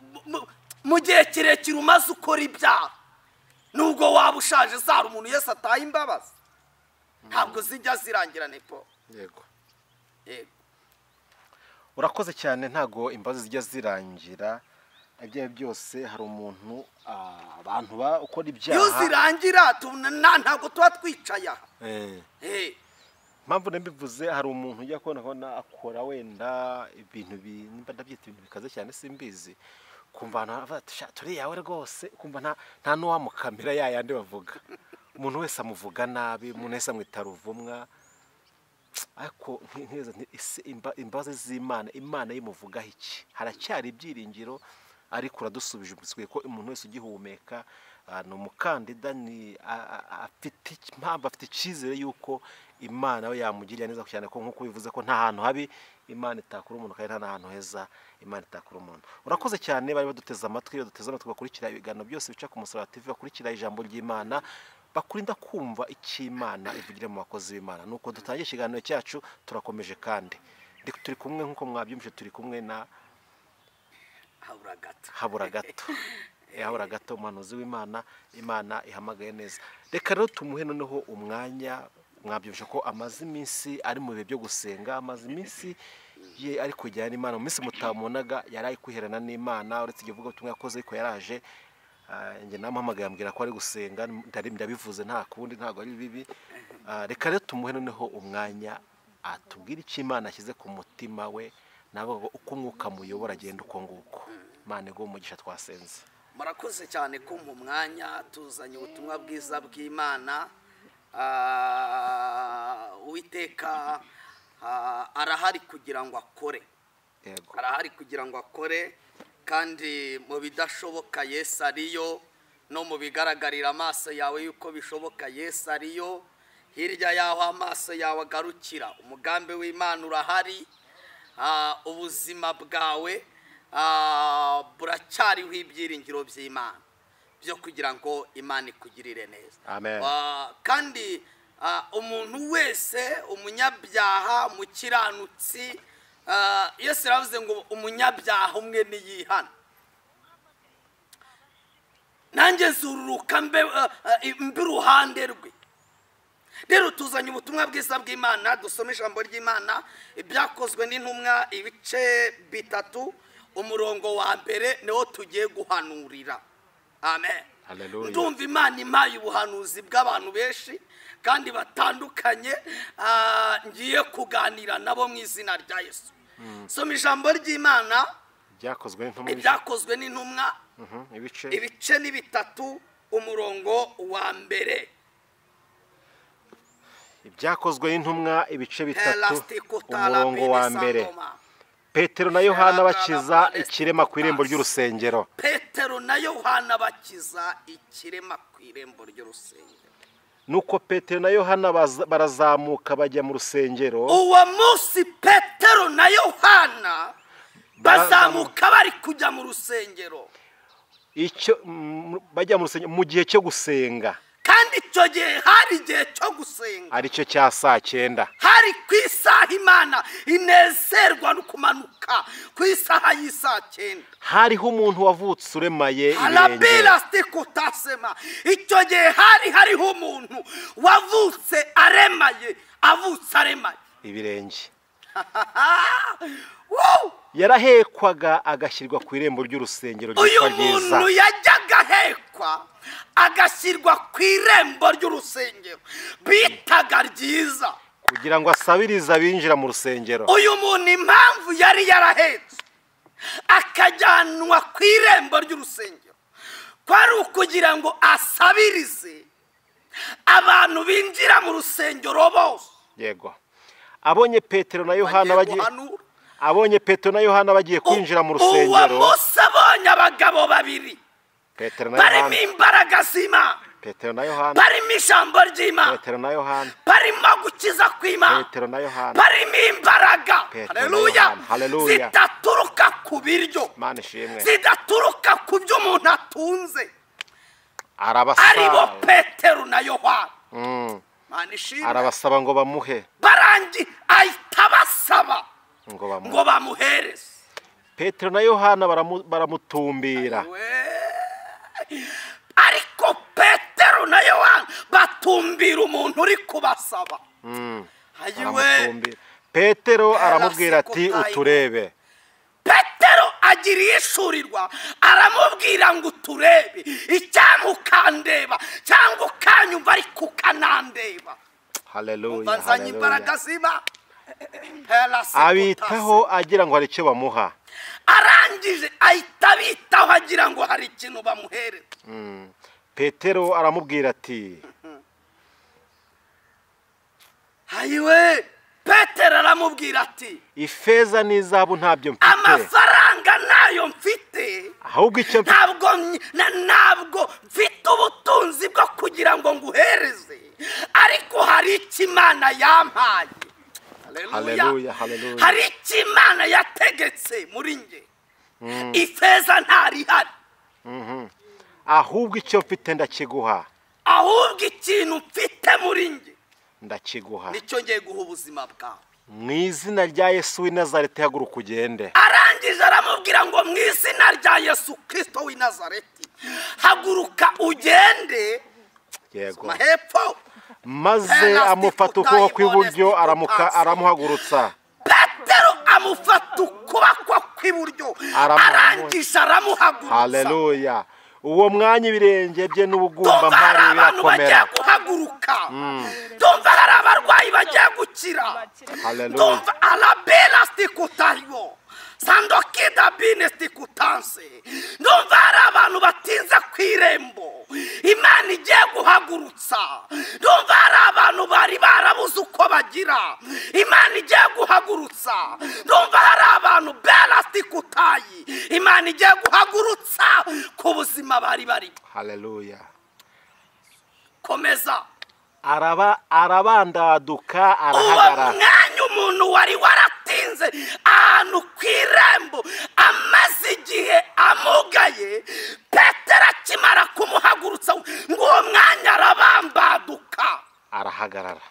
mu- mu- mu gihe kirekire umaze ukora ibyaha nubwo waba ushaje zara umuntu wese ataha imbabazi ntabwo zijya zirangira nepo
yego
yego
urakoze cyane ntago imbabazi zijya zirangira ibyo ari byo byose hari umuntu ah, abantu bakora
iyo
ibyaha
zirangira tubona- na- ntabwo tuba twicaye aha
Eh.
Eh,
mpamvu nabivuze hari umuntu ujya kubona kubona akora wenda ibintu bi- nimba ndabyita ibintu bikaze cyane simbizi kumva ahantu haravuga ati "Sha, turi yawe rwose kumva nta nta n'uwamukamera ya yandi bavuga umuntu wese amuvuga nabi umuntu wese amwita ruvumwa ariko nti- ntiza- nti- ese imba- imbabazi z'imana imana yimuvugaho iki haracyari ibyiringiro ariko uradusubije ubisigaye ko umuntu wese ugihumeka ah, ni umukandida ni a- a- a- afite iki- mpamvu afite icyizere y'uko imana we yamugirira neza cyane ko nk'uko bivuze ko nta hantu habi imana itakura umuntu kandi nta n'ahantu heza imana itakura umuntu urakoze cyane bari baduteze amatwi baduteze amatwi bakurikira ibiganiro byose bica ku musaraba tv bakurikira ijambo ry'imana bakurinda kumva icyo imana ivugira mu bakozi b'imana nuko dutangiye ikiganiro cyacu turakomeje kandi Ndi- turi kumwe nk'uko mwabyumvise turi kumwe na
habura gato
habura gato Eh, habura gato umuhanuzi w'imana imana ihamagaye neza reka rero tumuhe noneho umwanya mwabyumvise ko amaze iminsi ari mu bihe byo gusenga amaze iminsi ye ari kujyana n'imana mu minsi mutamubonaga yari ari kwiherana n'imana uretse igihe uvuga ubutumwa yakoze ariko yaraje Ah, njye namuhamagaye ambwira ko ari gusenga ndari ndabivuze nta kundi ntabwo ari bibi Ah, reka rero tumuhe noneho umwanya atubwire icyo imana ashyize ku mutima we nabo uko umwuka muyobora agenda uko nguko imana iguha umugisha twasenze
murakoze cyane kumpa umwanya tuzanye ubutumwa bwiza bw'imana Ah, uwiteka ah, arahari kugira ngo akore
yego
arahari kugira ngo akore kandi mu bidashoboka yesu ariyo no mu bigaragarira amaso yawe yuko bishoboka yesu ariyo hirya y'aho amaso yawe agarukira umugambi w'imana urahari Ah, ubuzima bwawe ah, buracyariho ibyiringiro by'imana byo kugira ngo imana ikugirire neza
Amen.
Ah, kandi ah, umuntu wese umunyabyaha umukiranutsi ah, yesu yaravuze ngo umunyabyaha umwe niyihana nanjye nzururuka mbe ah, ah, mbe iruhande rwe rero tuzanye ubutumwa bwiza bw'imana dusome ijambo ry'imana ibyakozwe n'intumwa ibice bitatu umurongo wa mbere niwo tugiye guhanurira amen
Hallelujah.
ndumva imana impaye ubuhanuzi bw'abantu benshi kandi batandukanye ah, ngiye kuganira nabo mu izina rya yesu soma ijambo ry'imana
byakozwe n'intumwa
ibyakozwe n'intumwa
Mhm, ibice
ibice ni bitatu umurongo wa mbere
ibyakozwe n'intumwa ibice bitatu
Elastikota la
umurongo wa
bini
mbere
sangoma.
petero na yohana
Elastikota
bakiza
la
ikirema ku irembo ry'urusengero
petero na yohana bakiza ikirema ku irembo ry'urusengero
nuko petero na yohana baza- barazamuka bajya mu rusengero
uwo munsi petero na yohana bazamuka bari kujya mu rusengero
icyo mm, bajya mu rusengero mu gihe cyo gusenga
kandi icyo gihe hari igihe cyo gusenga
aricyo cya saa cyenda
hari ku isaha imana inezerwa no kumanuka ku isaha y'isaa cyenda
hariho umuntu wavutse uremaye ibirenge
harabira sikutasema icyo gihe hari hariho umuntu wavutse aremaye avutse aremaye
ibirenge
Woo!
yarahekwaga agashyirwa ku irembo ry'urusengero
uyu
ryitwa ryiza
muntu yajyaga ahekwa agashyirwa ku irembo ry'urusengero bitaga ryiza
kugira ngo asabirize abinjira mu rusengero
uyu muntu impamvu yari yarahetse akajyanwa ku irembo ry'urusengero kwari ukugira ngo asabirize abantu binjira mu rusengero bose
yego abonye petero na yohana
bagiye
bagiye
guhanura
abonye petero na yohana bagiye kwinjira mu
uwo
rusengero
munsi abonye abagabo babiri
petero na
barimo
yohana
imbaraga z'imana
petero na yohana
barimo ijambo ry'imana
petero na yohana
barimo gukiza kw'imana
petero na yohana
barimo imbaraga
Petero na
haleluya
Yohana, haleluya.
zidaturuka ku biryo
mana ishimwe
zidaturuka ku byo umuntu atunze aribo
arabasaba
petero na yohana
Mm.
mana ishimwe
arabasaba ngo bamuhe
barangi ahita basaba
ngo bamuhe
ngo bamuhereze
petero na yohana baramu- baramutumbira
ariko petero na yohana batumbira umuntu uri kubasaba ayiwe
baramutumbira petero
Pera
aramubwira
seko
ati
tayo.
uturebe
petero agira ishurirwa aramubwira ngo uturebe icyanga ukandeba cyangwa ukanyumva ariko ukanandeba
haleluya
umva nzanye
haleluya.
imbaraga ziba Pera seko
abitaho agira ngo hari icyo bamuha
arangije ahita abitaho agira ngo hari ikintu bamuhere
Mm. petero aramubwira ati
hayiwe petero aramubwira ati
ifeza n'izahabu ntabyo mfite
amafaranga nayo mfite
ahubwo icyo mfite
ntabwo ny- na- ntabwo mfite ubutunzi bwo kugira ngo nguhereze ariko hari icyo imana yampaye Haleluya.
Haleluya, haleluya.
hari icyo imana yategetse muri nge ifeza ntarihari
ahubwo icyo mfite ndakiguha
ahubwo ikintu mfite muri nge
ndakiguha
nicyo ngiye guha ubuzima bwawe
mu izina rya yesu w'i nazareti haguruka ugende
arangije aramubwira ngo mu izina rya yesu kirisito w'i nazareti haguruka ugende
yego
mahepfo
maze amufata ukuboko kw'iburyo aramuka- aramuhagurutsa
petero amufata ukuboko kw'iburyo
Aramuha-
arangije aramuhagurutsa
haleluya uwo mwanya ibirenge bye n'ubugumba
tumva hari
mpari
abantu bagiye
birakomera
guhaguruka tumva hari abarwayi bagiye gukira
Haleluya.
tumva arabela sikutariyo sandokida bine sikutanse ndumva hari abantu batinze ku irembo imana igiye guhagurutsa ndumva hari abantu bari barabuze uko bagira imana igiye guhagurutsa ndumva hari abantu bela sikutayi imana igiye guhagurutsa ku buzima bari barimo
haleluya
komeza
araba arabandaduka
uwo
arahagarara
mwanya umuntu wari waratinze ahantu ku irembo amaze igihe amugaye petero akimara kumuhagurutsa ngo uwo mwanya arabambaduka
arahagarara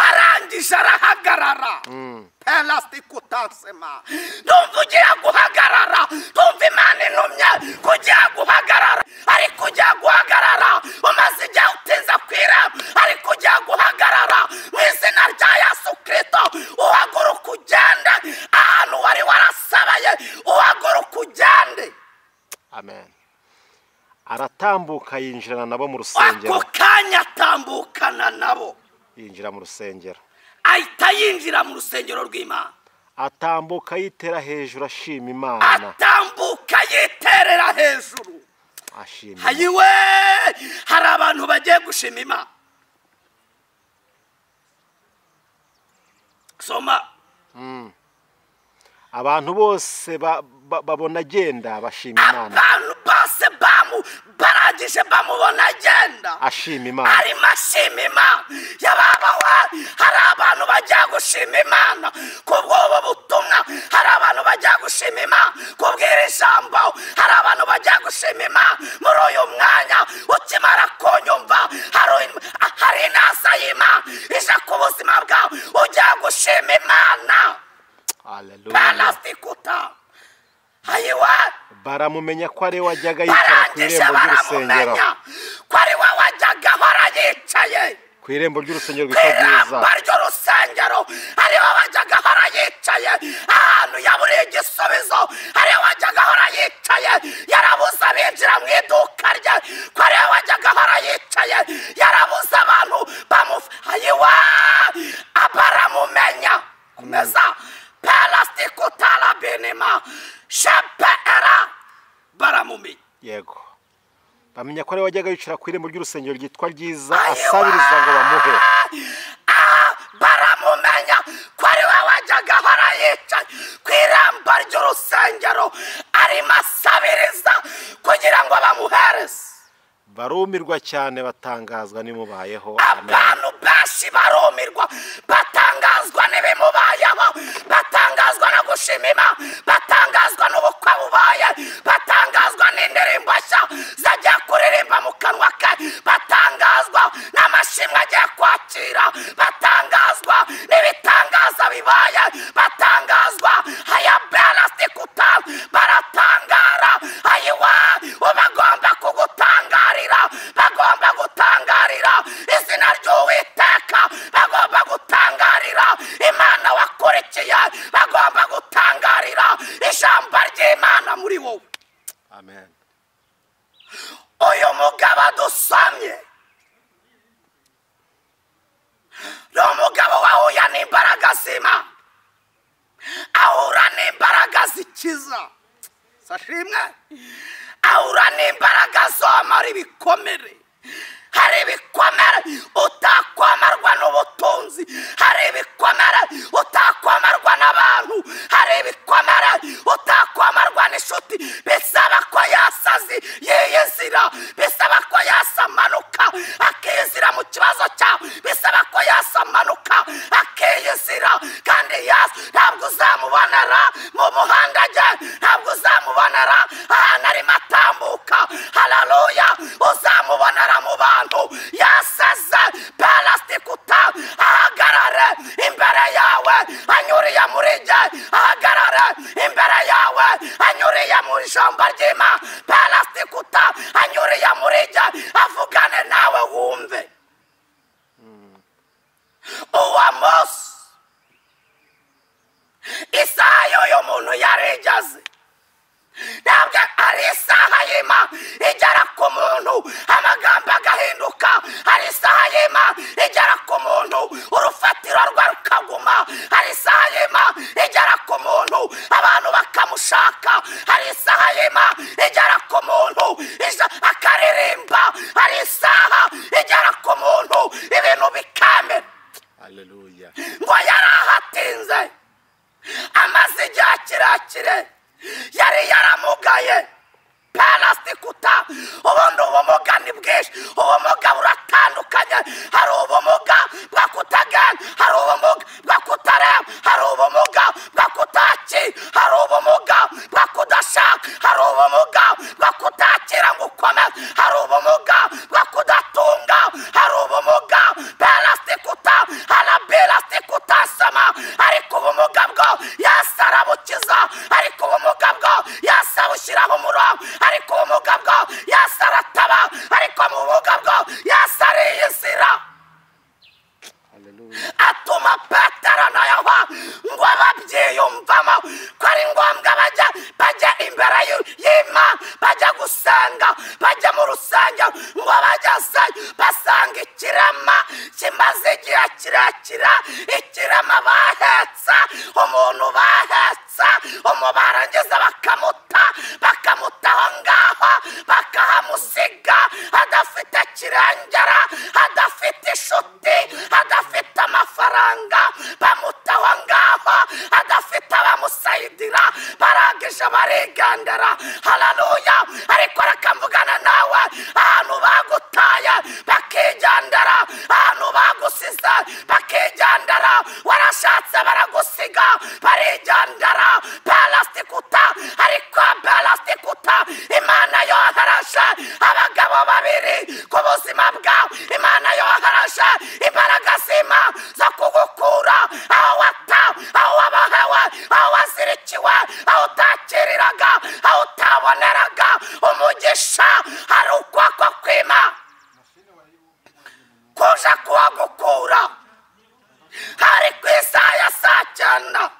arangije arahagarara pelasitikutasema ndumva ugiye guhagarara ndumva imana intumye ko ugiye guhagarara ariko ugiye guhagarara umaze igihe utinze ku irembo ariko ugiye guhagarara mu izina rya yesu kirisito uhaguruka ugende ahantu wari warasabaye uhaguruka ugende
amen aratambuka yinjirana nabo mu
ako
rusengero
kanya atambukana nabo
yinjira mu rusengero
ahita yinjira mu rusengero rw'imana
atambuka yitera hejuru ashima imana
atambuka yiterera hejuru
ashima Imana.
hayiwe hari abantu bagiye gushima imana soma
abantu bose ba- ba- babona agenda bashima imana
abantu bose bamu barangije bamubona agenda
ashima imana
arimo ashima imana yababa we hari abantu bajya gushima imana ku bw'ubu butumwa hari abantu bajya gushima imana ku bw'iri jambo hari abantu bajya gushima imana muri uyu mwanya ukimara kunyumva hari hari intasa y'imana ije ku buzima bwawe ujya gushima imana
haleluya
panasitikuta ayiwe
baramumenya ko ari we wajyaga yicara ku
barangije
irembo ry'urusengero
baramumenya ko ari we wajyaga ahora yicaye
ku irembo ry'urusengero
ku
rwitwa bwiza
iramba ry'urusengero ariho wajyaga ahora yicaye ahantu yaburiye igisubizo ariho wajyaga ahora yicaye yarabuze abinjira mu iduka rye ko ariho wajyaga ahora yicaye yarabuze abantu bamufayiwa baramumenya komeza pelastikutarabenema shepera baramumenya
yego bamenya ko ari we wajyaga yicara ku irembo ry'urusengero ryitwa ryiza
Ayiwa!
asabiriza ngo bamuhe
Ah, baramumenya ko ari we wajyaga ahora yicaye ku irembo ry'urusengero arimo asabiriza kugira ngo bamuhereze
barumirwa cyane batangazwa n'imubayeho amen
abantu benshi barumirwa batangazwa n'ibimubayeho batangazwa no gushima imana batangazwa n'ubukwe bubaye batangazwa n'indirimbo nshya zagiye kuririmba mu kanwa ke batangazwa n'amashimwe agiye kwakira batangazwa n'ibitangaza bibaye batangazwa haya benasiti ku usamye ni umugabo wahuye n'imbaraga zima ahura n'imbaraga zikiza sashimwe ahura n'imbaraga zomora ibikomere hari ibikomere utakomarwa n'ubutunzi hari ibikomere utakomarwa n'abantu hari ibikomere utakomarwa n'inshuti bisaba ko yasazi yiyizira bisaba ko yasamanuka akiyizira mu kibazo cyawe bisaba ko yasamanuka akiyizira kandi yasa ntabwo uzamubonera mu muhanda ajya ntabwo uzamubonera ahantu arimo atambuka hararuya uzamubonera mu bantu yasaze parasitikuta ahagarare imbere yawe anyuriye muri jye ahagarare imbere yawe anyuriye mu ijambo ry'ima parasitikuta anyuriye muri jye avugane nawe wumve uwo munsi isaha y'uyu muntu yarigeze ntabwo ari isaha y'ima igera ku muntu amagambo agahinduka ari isaha y'ima igera ku muntu urufatiro rwe rukaguma ari isaha y'ima igera ku muntu abantu bakamushaka ari isaha y'ima igera ku muntu ija- akaririmba ari isaha igera ku muntu ibintu bikamera
haleluya
ngo yari ahatinze amaze igihe kirekire yari yaramugaye parasitikuta ubundi ubumuga ni bwinshi ubumuga buratandukanye hari ubumuga bwo kutagenda hari ubumuga bwo kutareba hari ubumuga bwo kutaki hari ubumuga bwo kudashaka hari ubumuga bwo kutakira ngo ukomeze hari ubumuga bwo kudatunga hari ubumuga parasitikuta harabirasitikuta sama ariko ubumuga bwo yasarabukiza ariko ubumuga bwo yasabushyiraho umurongo ariko ubumuga bwo yasarataba ariko mu bumuga bwo yasariyizira
haleluya
atuma petero na yohana ngo babyiyumvamo ko ari ngombwa bajya bajya imbere y'u- y'imana bajya gusenga bajya mu rusengero ngo bajyaseyo basanga ikirema kimaze igihe kirekire ikirema bahetse umuntu bahetse umubarangiza bakamuta bakamuta aho ngaho bakahamusiga adafite kirengera adafite inshuti adafite amafaranga bamutaho ngaho adafite abamusayidira barangije barigendera hararuya ariko rakamvugana nawe ahantu bagutaye bakigendera ahantu bagusize bakigendera warashatse baragusiga barigendera parasitikuta ariko parasitikuta imana yohereje abagabo babiri ku buzima bwawe imana yohereje imbaraga zima zo kugukura aho watawe aho wabahewe aho wazirikiwe aho utakiriraga aho utaboneraga umugisha hari ukuboko kwima kuja kuwagukura hari ku isaha ya saa cyenda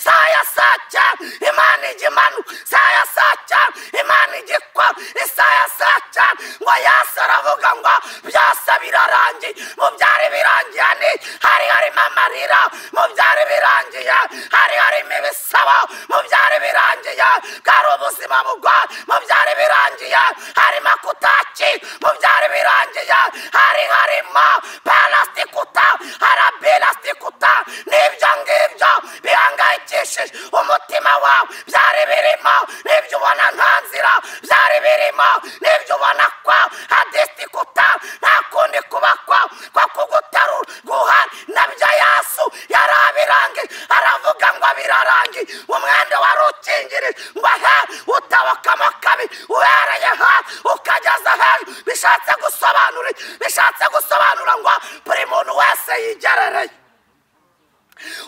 saa ya saa cyenda imana ijya imanuka saa ya saa cyenda imana ijya ikora isaha ya saa cyenda ngo yasi aravuga ngo byose birarangiye mu byari birangiye ni hari harimo amarira mu byari birangiye hari harimo ibisabo mu byari birangiye bwari ubuzima bugwa mu byari birangiye harimo kutaki mu byari birangiye hari harimo parasitikuta harabirasitikuta n'ibyo ngibyo bihangayikishije umutima wawe byari birimo n'ibyo ubona nta nzira byari birimo n'ibyo ubona kwa hadisitikuta nta kundi kuba kwa kwa kuguterura guhana nabyo yasu yari abirangije aravuga ngo birarangiye umwenda wari ukingirije ngo he utabokamo kabi uhereye hasi ukageza hejuru bishatse gusobanura iki? bishatse gusobanura ngo buri muntu wese yigerereye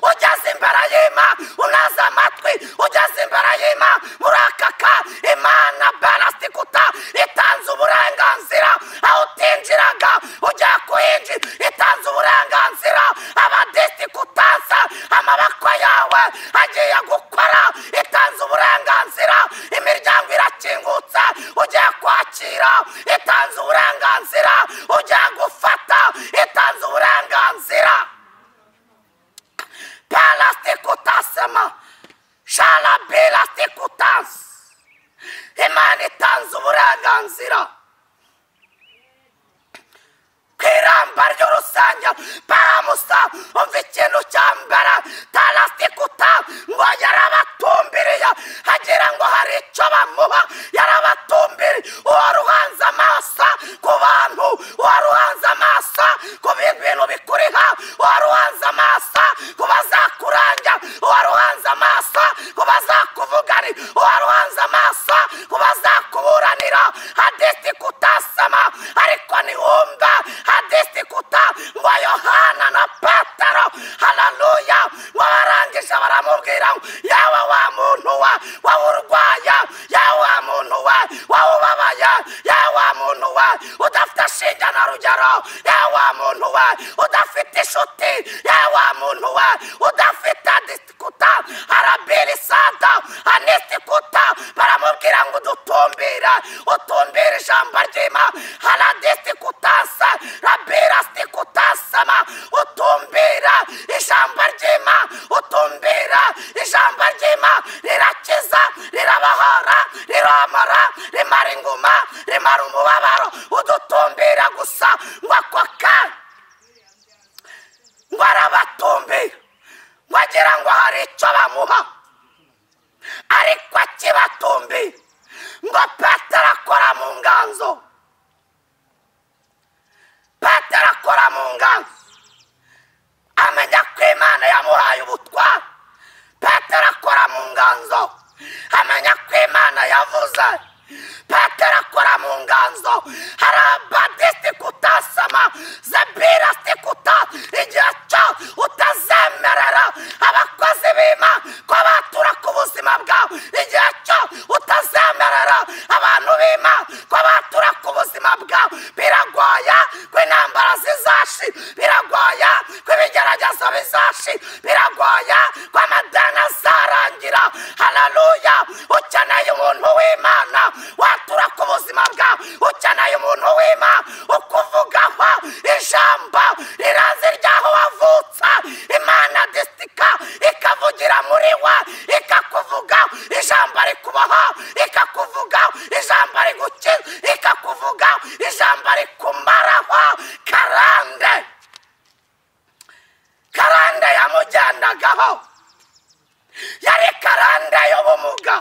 ugeze imbere y'imana unaze amatwi ugeze imbere y'imana murakaka imana parasitikuta itanze uburenganzira aho utinjiraga ugiye kuhinjira itanze uburenganzira abadisitikutansa amaboko yawe agiye gukora itanze uburenganzira imiryango irakingutse ugiye kwakira itanze uburenganzira ujya gufata itanze uburenganzira parasiti kutasema sharabirasiti kutansi imana itanze uburenganzira ku iramba ry'urusengero baramusa umva ikintu cya mbere tarasikuta ngo yarabatumbiriye agira ngo hari icyo bamuha yarabatumbiriye uwo ruhanze amaso ku bantu uwo ruhanze amaso ku bintu bikuriha uwo ruhanze amaso ku bazakuranja uwo ruhanze amaso ku bazakuvugani uwo ruhanze amaso ku bazakuburanira hadisi kutasama ariko niwumva hadisi kuta ngo yohana na pataro hararuya ngo barangije baramubwira ngo yawe wa muntu we wowe urwaya yawe wa muntu we wowe ubabaye yawe wa muntu we udafite shinge na rugero yawe wa muntu we udafite inshuti yawe wa muntu we udafite disikuta arabiri santa anisikuta baramubwira ngo udutumbire utumbire ijambo ry'ima haradisikutanse rabirasikutasema utumbira ijambo ry'ima utumbira ijambo ry'ima rirakiza rirabahora riromora rimara inguma rimara umubabaro udutumbira gusa ngo ako kanya ngo arabatumbira wagira ngo hari icyo bamuha ariko akibatumbiye ngo petero akora mu nganzo petero akora mu nganzo amenya ko imana yamuhaye ubutwari petero akora mu nganzo amenya ko imana yavuze petero akora mu nganzo hari abadisiti kutasama zebirasiti kuta igihe cyo utazemerera abakozi b'ima ko batura ku buzima bwawe igihe cyo utazemerera abantu b'ima ko batura ku buzima bwawe biragoye ko intambara zizashi biragoye ko ibigeragezo bizashi biragoye ko amadeni azarangira hararuya ukeneye umuntu w'imana watura ku buzima bwawe ukeneye umuntu w'imana ukuvugaho ijambo rirazi ryaho wavutse imana disika ikavugira muri we ikakuvuga ijambo rikubaho ikakuvuga ijambo rigukiza ikakuvuga ijambo rikumaraho karande karande yamugendagaho yari karande y'ubumuga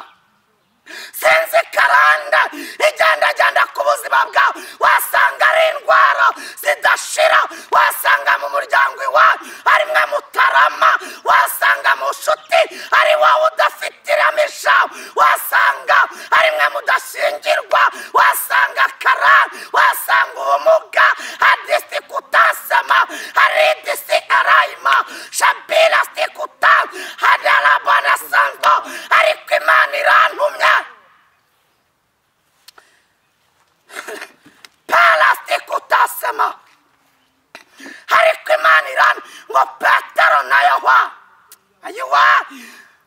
sinzi karande igendagenda ku buzima bwawe wasanga ari indwara zidashira wasanga mu muryango iwawe arimwe mutarama wasanga mu nshuti ari wowe udafite ireme ijambo wasanga arimwe mudashingirwa wasanga karande wasanga ubumuga hadisi kutasema haridisi arayima shabira sikuta hadarabana santo ariko imana irantumye parasiti kutasema ariko imana irana ngo petero na yohwa ayiwa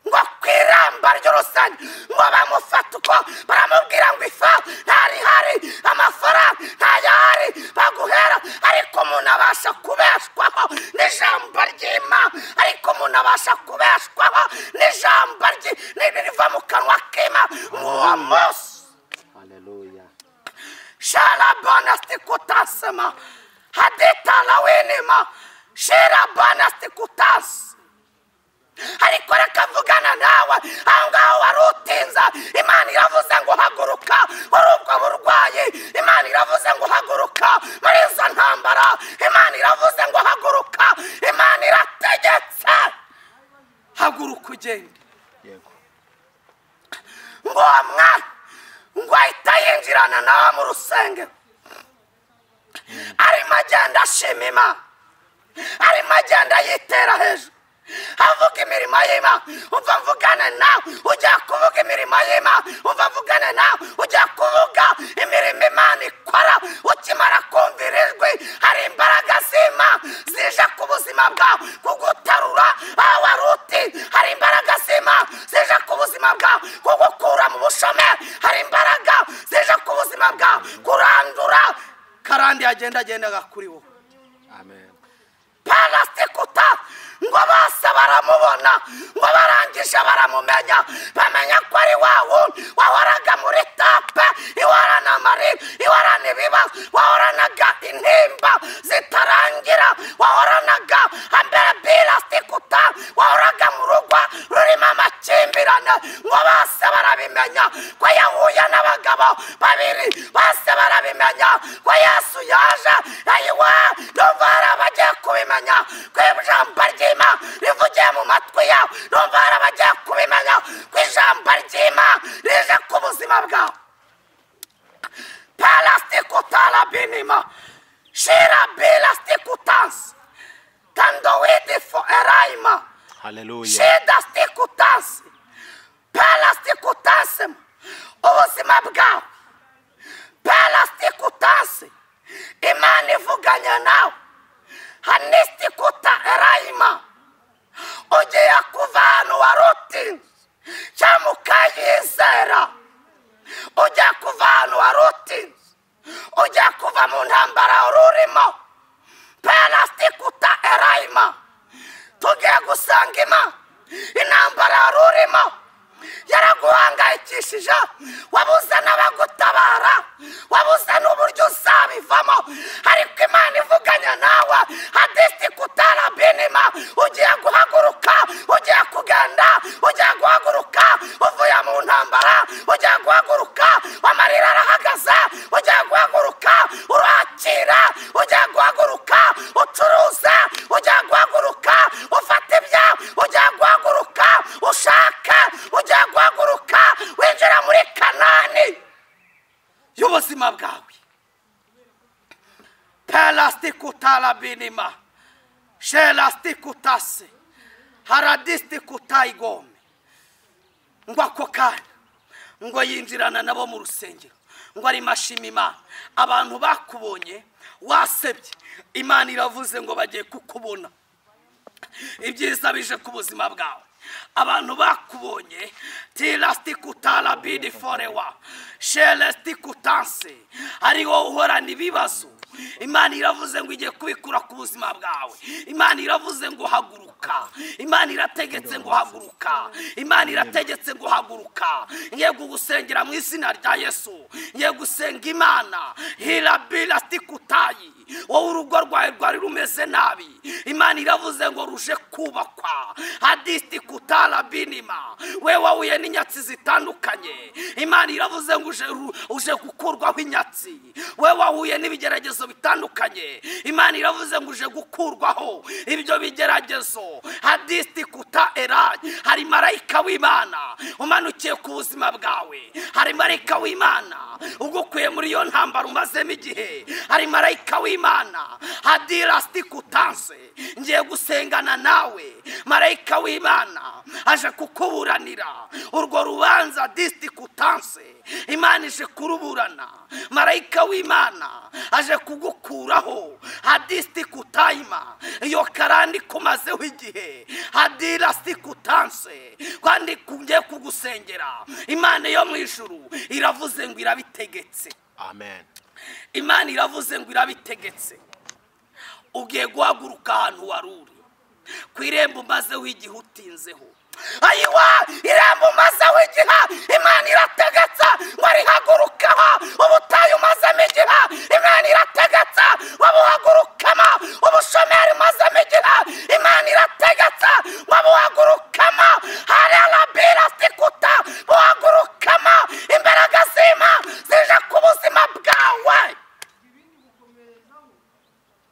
ngo ku iramba ry'urusange ngo bamufate uko baramubwira ngo ifa ntari hari amafaranga ntayo hari baguhera ariko umuntu abasha kubeshwaho n'ijambo ry'ima ariko umuntu abasha kubeshwaho n'ijambo rye riva mu kanwa k'ima uwo munsi
haleluya
sharabonasti kutasema hadetalawenema sharabonasti kutas ariko reka mvugana nawe aho ngaho wari utinza imana iravuze ngo haguruka muri ubwo burwayi imana iravuze ngo haguruka muri izo ntambara imana iravuze ngo haguruka imana irategetse haguruka ugende
yego
ngo uwo mwana ngo ahita yinjirana nawe mu rusengero arimo agenda ashima imana arimo agenda yitera hejuru avuga imirimo y'imana umva mvugane nawe ujya kuvuga imirimo y'imana umva mvugane nawe ujya kuvuga imirimo imana ikora ukimara kumvira ijwi hari imbaraga z'imana zije ku buzima bwawe kugutarura aho wari uti hari imbaraga z'imana zije ku buzima bwawe kugukura mu bushomeri hari imbaraga zije ku buzima bwawe kuri kurandura karandi yagenda agendaga kuri wowe
amen
parasitikuta ngo bose baramubona ngo barangije baramumenya bamenya ko ari wa wundi wahoraga muri tape ihorana amarira ihorana ibibazo wahoranaga intimba zitarangira wahoranaga hambere pirasitikuta wahoraga mu rugo rurimo amakimbirane ngo bose barabimenya ko yahuye n'abagabo babiri bose barabimenya ko yesu yaje ayiwe numva hari abagiye kubimenya ko ijambo ry'imana rivugiye mu matwi yawe numva hari abagiye kubimenya ko ijambo ry'imana rije ku buzima bwawe parasitikutara shira birasitikutansi tandowidi fo erayima
haleluya
shida sitikutansi parasitikutasi ubuzima bwawe parasitikutasi imana ivuganye nawe hanisitikuta erayima ugiye kuva ahantu wari uti cyangwa ukayizera ugiye kuva ahantu wari uti ugiye kuva mu ntambara wari urimo parasitikutasi erayima tugiye gusanga imana intambara wari urimo yaraguhangayikishije wabuze n'abagutabara wabuze n'uburyo uzabivamo ariko imana ivuganye nawe hadisiti kutara binima ugiye guhaguruka ugiye kugenda ugiye guhaguruka uvuye mu ntambara ugiye guhaguruka amarira arahagaze ugiye guhaguruka urakira ugiye guhaguruka ucuruza ugiye guhaguruka ufata ibya ugiye guhaguruka ushaka ugiye guhaguruka winjira muri kanani y'ubuzima bwawe pelasitikutarabinima shelastikutase haradisitikutayigome ngo ako kanya ngo yinjirana nabo mu rusengero ngo ari mashima imana abantu bakubonye wasebye imana iravuze ngo bagiye kukubona ibyiza bije ku buzima bwawe abantu bakubonye tirasitikutara forewa sheresitikutanse ariho uhorana ibibazo imana iravuze ngo igiye kubikura ku buzima bwawe imana iravuze ngo haguruka imana irategetse ngo haguruka imana irategetse ngo haguruka ngiye kugusengera mu izina rya yesu ngiye gusenga imana hirabirasitikutayi wowe urugo rwawe rwari rumeze nabi imana iravuze ngo ruje kubakwa hadisiti kutara binima we wahuye n'inyatsi zitandukanye imana iravuze ngo uje ru- uje gukurwaho inyatsi we wahuye n'ibigeragezo bitandukanye imana iravuze ngo uje gukurwaho ibyo bigeragezo hadisiti kuta erayi hari marayika w'imana umanukiye ku buzima bwawe hari marayika w'imana ugukuye muri iyo ntambaro umazemo igihe hari marayika w'imana hadira sitikutanse ngiye gusengana nawe marayika w'imana aje kukuburanira urwo rubanza disitikutanse imana ije kuruburana marayika w'imana aje kugukuraho hadisitikutayima iyo karandi kumazeho igihe hadira sitikutanse kandi kugiye kugusengera imana yo mu ijuru iravuze ngo irabitegetse
amen
imana iravuze ngo irabitegetse ugiye guhaguruka ahantu wari uri ku irembo umazeho igihe utinzeho ayiwa irembo umazeho igihe imana irategetse ngo rihagurukeho ubutayu umazemo igihe imana irategetse wabuhagurukamo ubushomeri umazemo igihe imana irategetse wabuhagurukamo hararabirasikuta buhagurukamo imbaraga z'imana zije ku buzima bwawe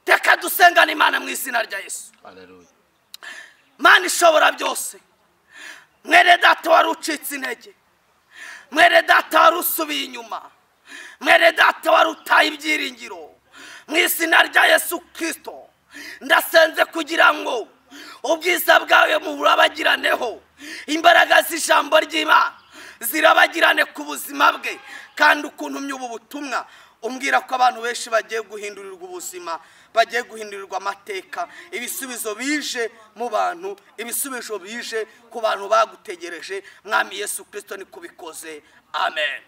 reka dusengane imana mu izina rya yesu
haleluya
mana ishobora byose mwere data wari ucitse intege mwere data wari usubiye inyuma mwere data wari utaye ibyiringiro mu izina rya yesu kirisito ndasenze kugira ngo ubwiza bwawe muburabagiranyeho imbaraga z'ijambo ry'imana zirabagirane ku buzima bwe kandi ukuntu ubu butumwa umbwira ko abantu benshi bagiye guhindurirwa ubuzima bagiye guhindurirwa amateka ibisubizo bije mu bantu ibisubizo bije ku bantu bagutegereje mwami yesu kirisito ni kubikoze amen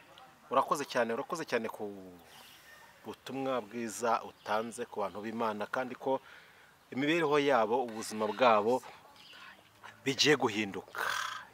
urakoze cyane urakoze cyane ku butumwa bwiza utanze ku bantu b'imana kandi ko imibereho yabo ubuzima bwabo bigiye guhinduka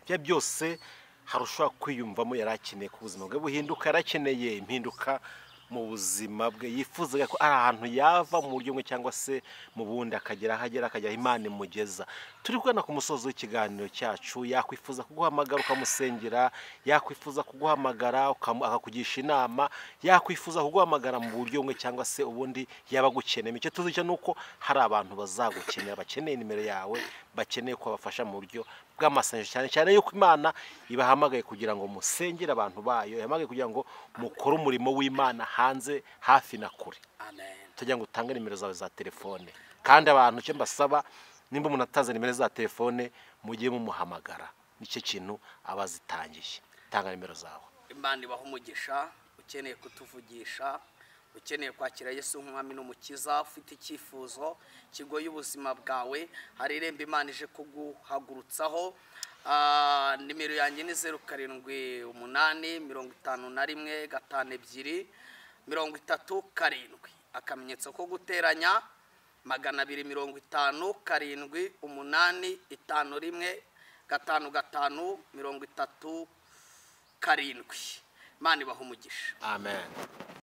ibyo byose harushaho kwiyumvamo yari akeneye ko ubuzima bwe buhinduka yari akeneye impinduka mu buzima bwe yifuzaga ko ari ahantu yava mu buryo bumwe cyangwa se mu bundi akagera aho agera akajya aho imana imugeza turi kubona ku musozi w'ikiganiro cyacu yakwifuza kuguhamagara ukamusengera yakwifuza kuguhamagara ukamu- akakugisha inama yakwifuza kuguhamagara mu buryo bumwe cyangwa se ubundi yaba agukeneye icyo tuzi cyo ni uko hari abantu bazagukenera bakeneye nimero yawe bakeneye ko babafasha mu buryo bw'amasengesho cyane cyane yuko imana ibahamagaye kugira ngo musengere abantu bayo ihamagaye kugira ngo mukore umurimo w'imana hanze hafi na kure
amen
tujya ngo utange nimero zawe za telefone kandi abantu icyo mbasaba nimba umuntu atazi nimero za telefone mujye mumuhamagara nicyo kintu aba azitangiye tanga nimero zawe
imana ibaha umugisha ukeneye kutuvugisha ukeneye kwakira yesu nk'umwami n'umukiza ufite icyifuzo kigoye ubuzima bwawe hari irembo imana ije kuguhagurutsaho Ah, nimero yanjye ni zeru karindwi umunani mirongo itanu na rimwe gatanu ebyiri mirongo itatu karindwi akamenyetso ko guteranya magana abiri mirongo itanu karindwi umunani itanu rimwe gatanu gatanu mirongo itatu karindwi imana ibaha umugisha
amen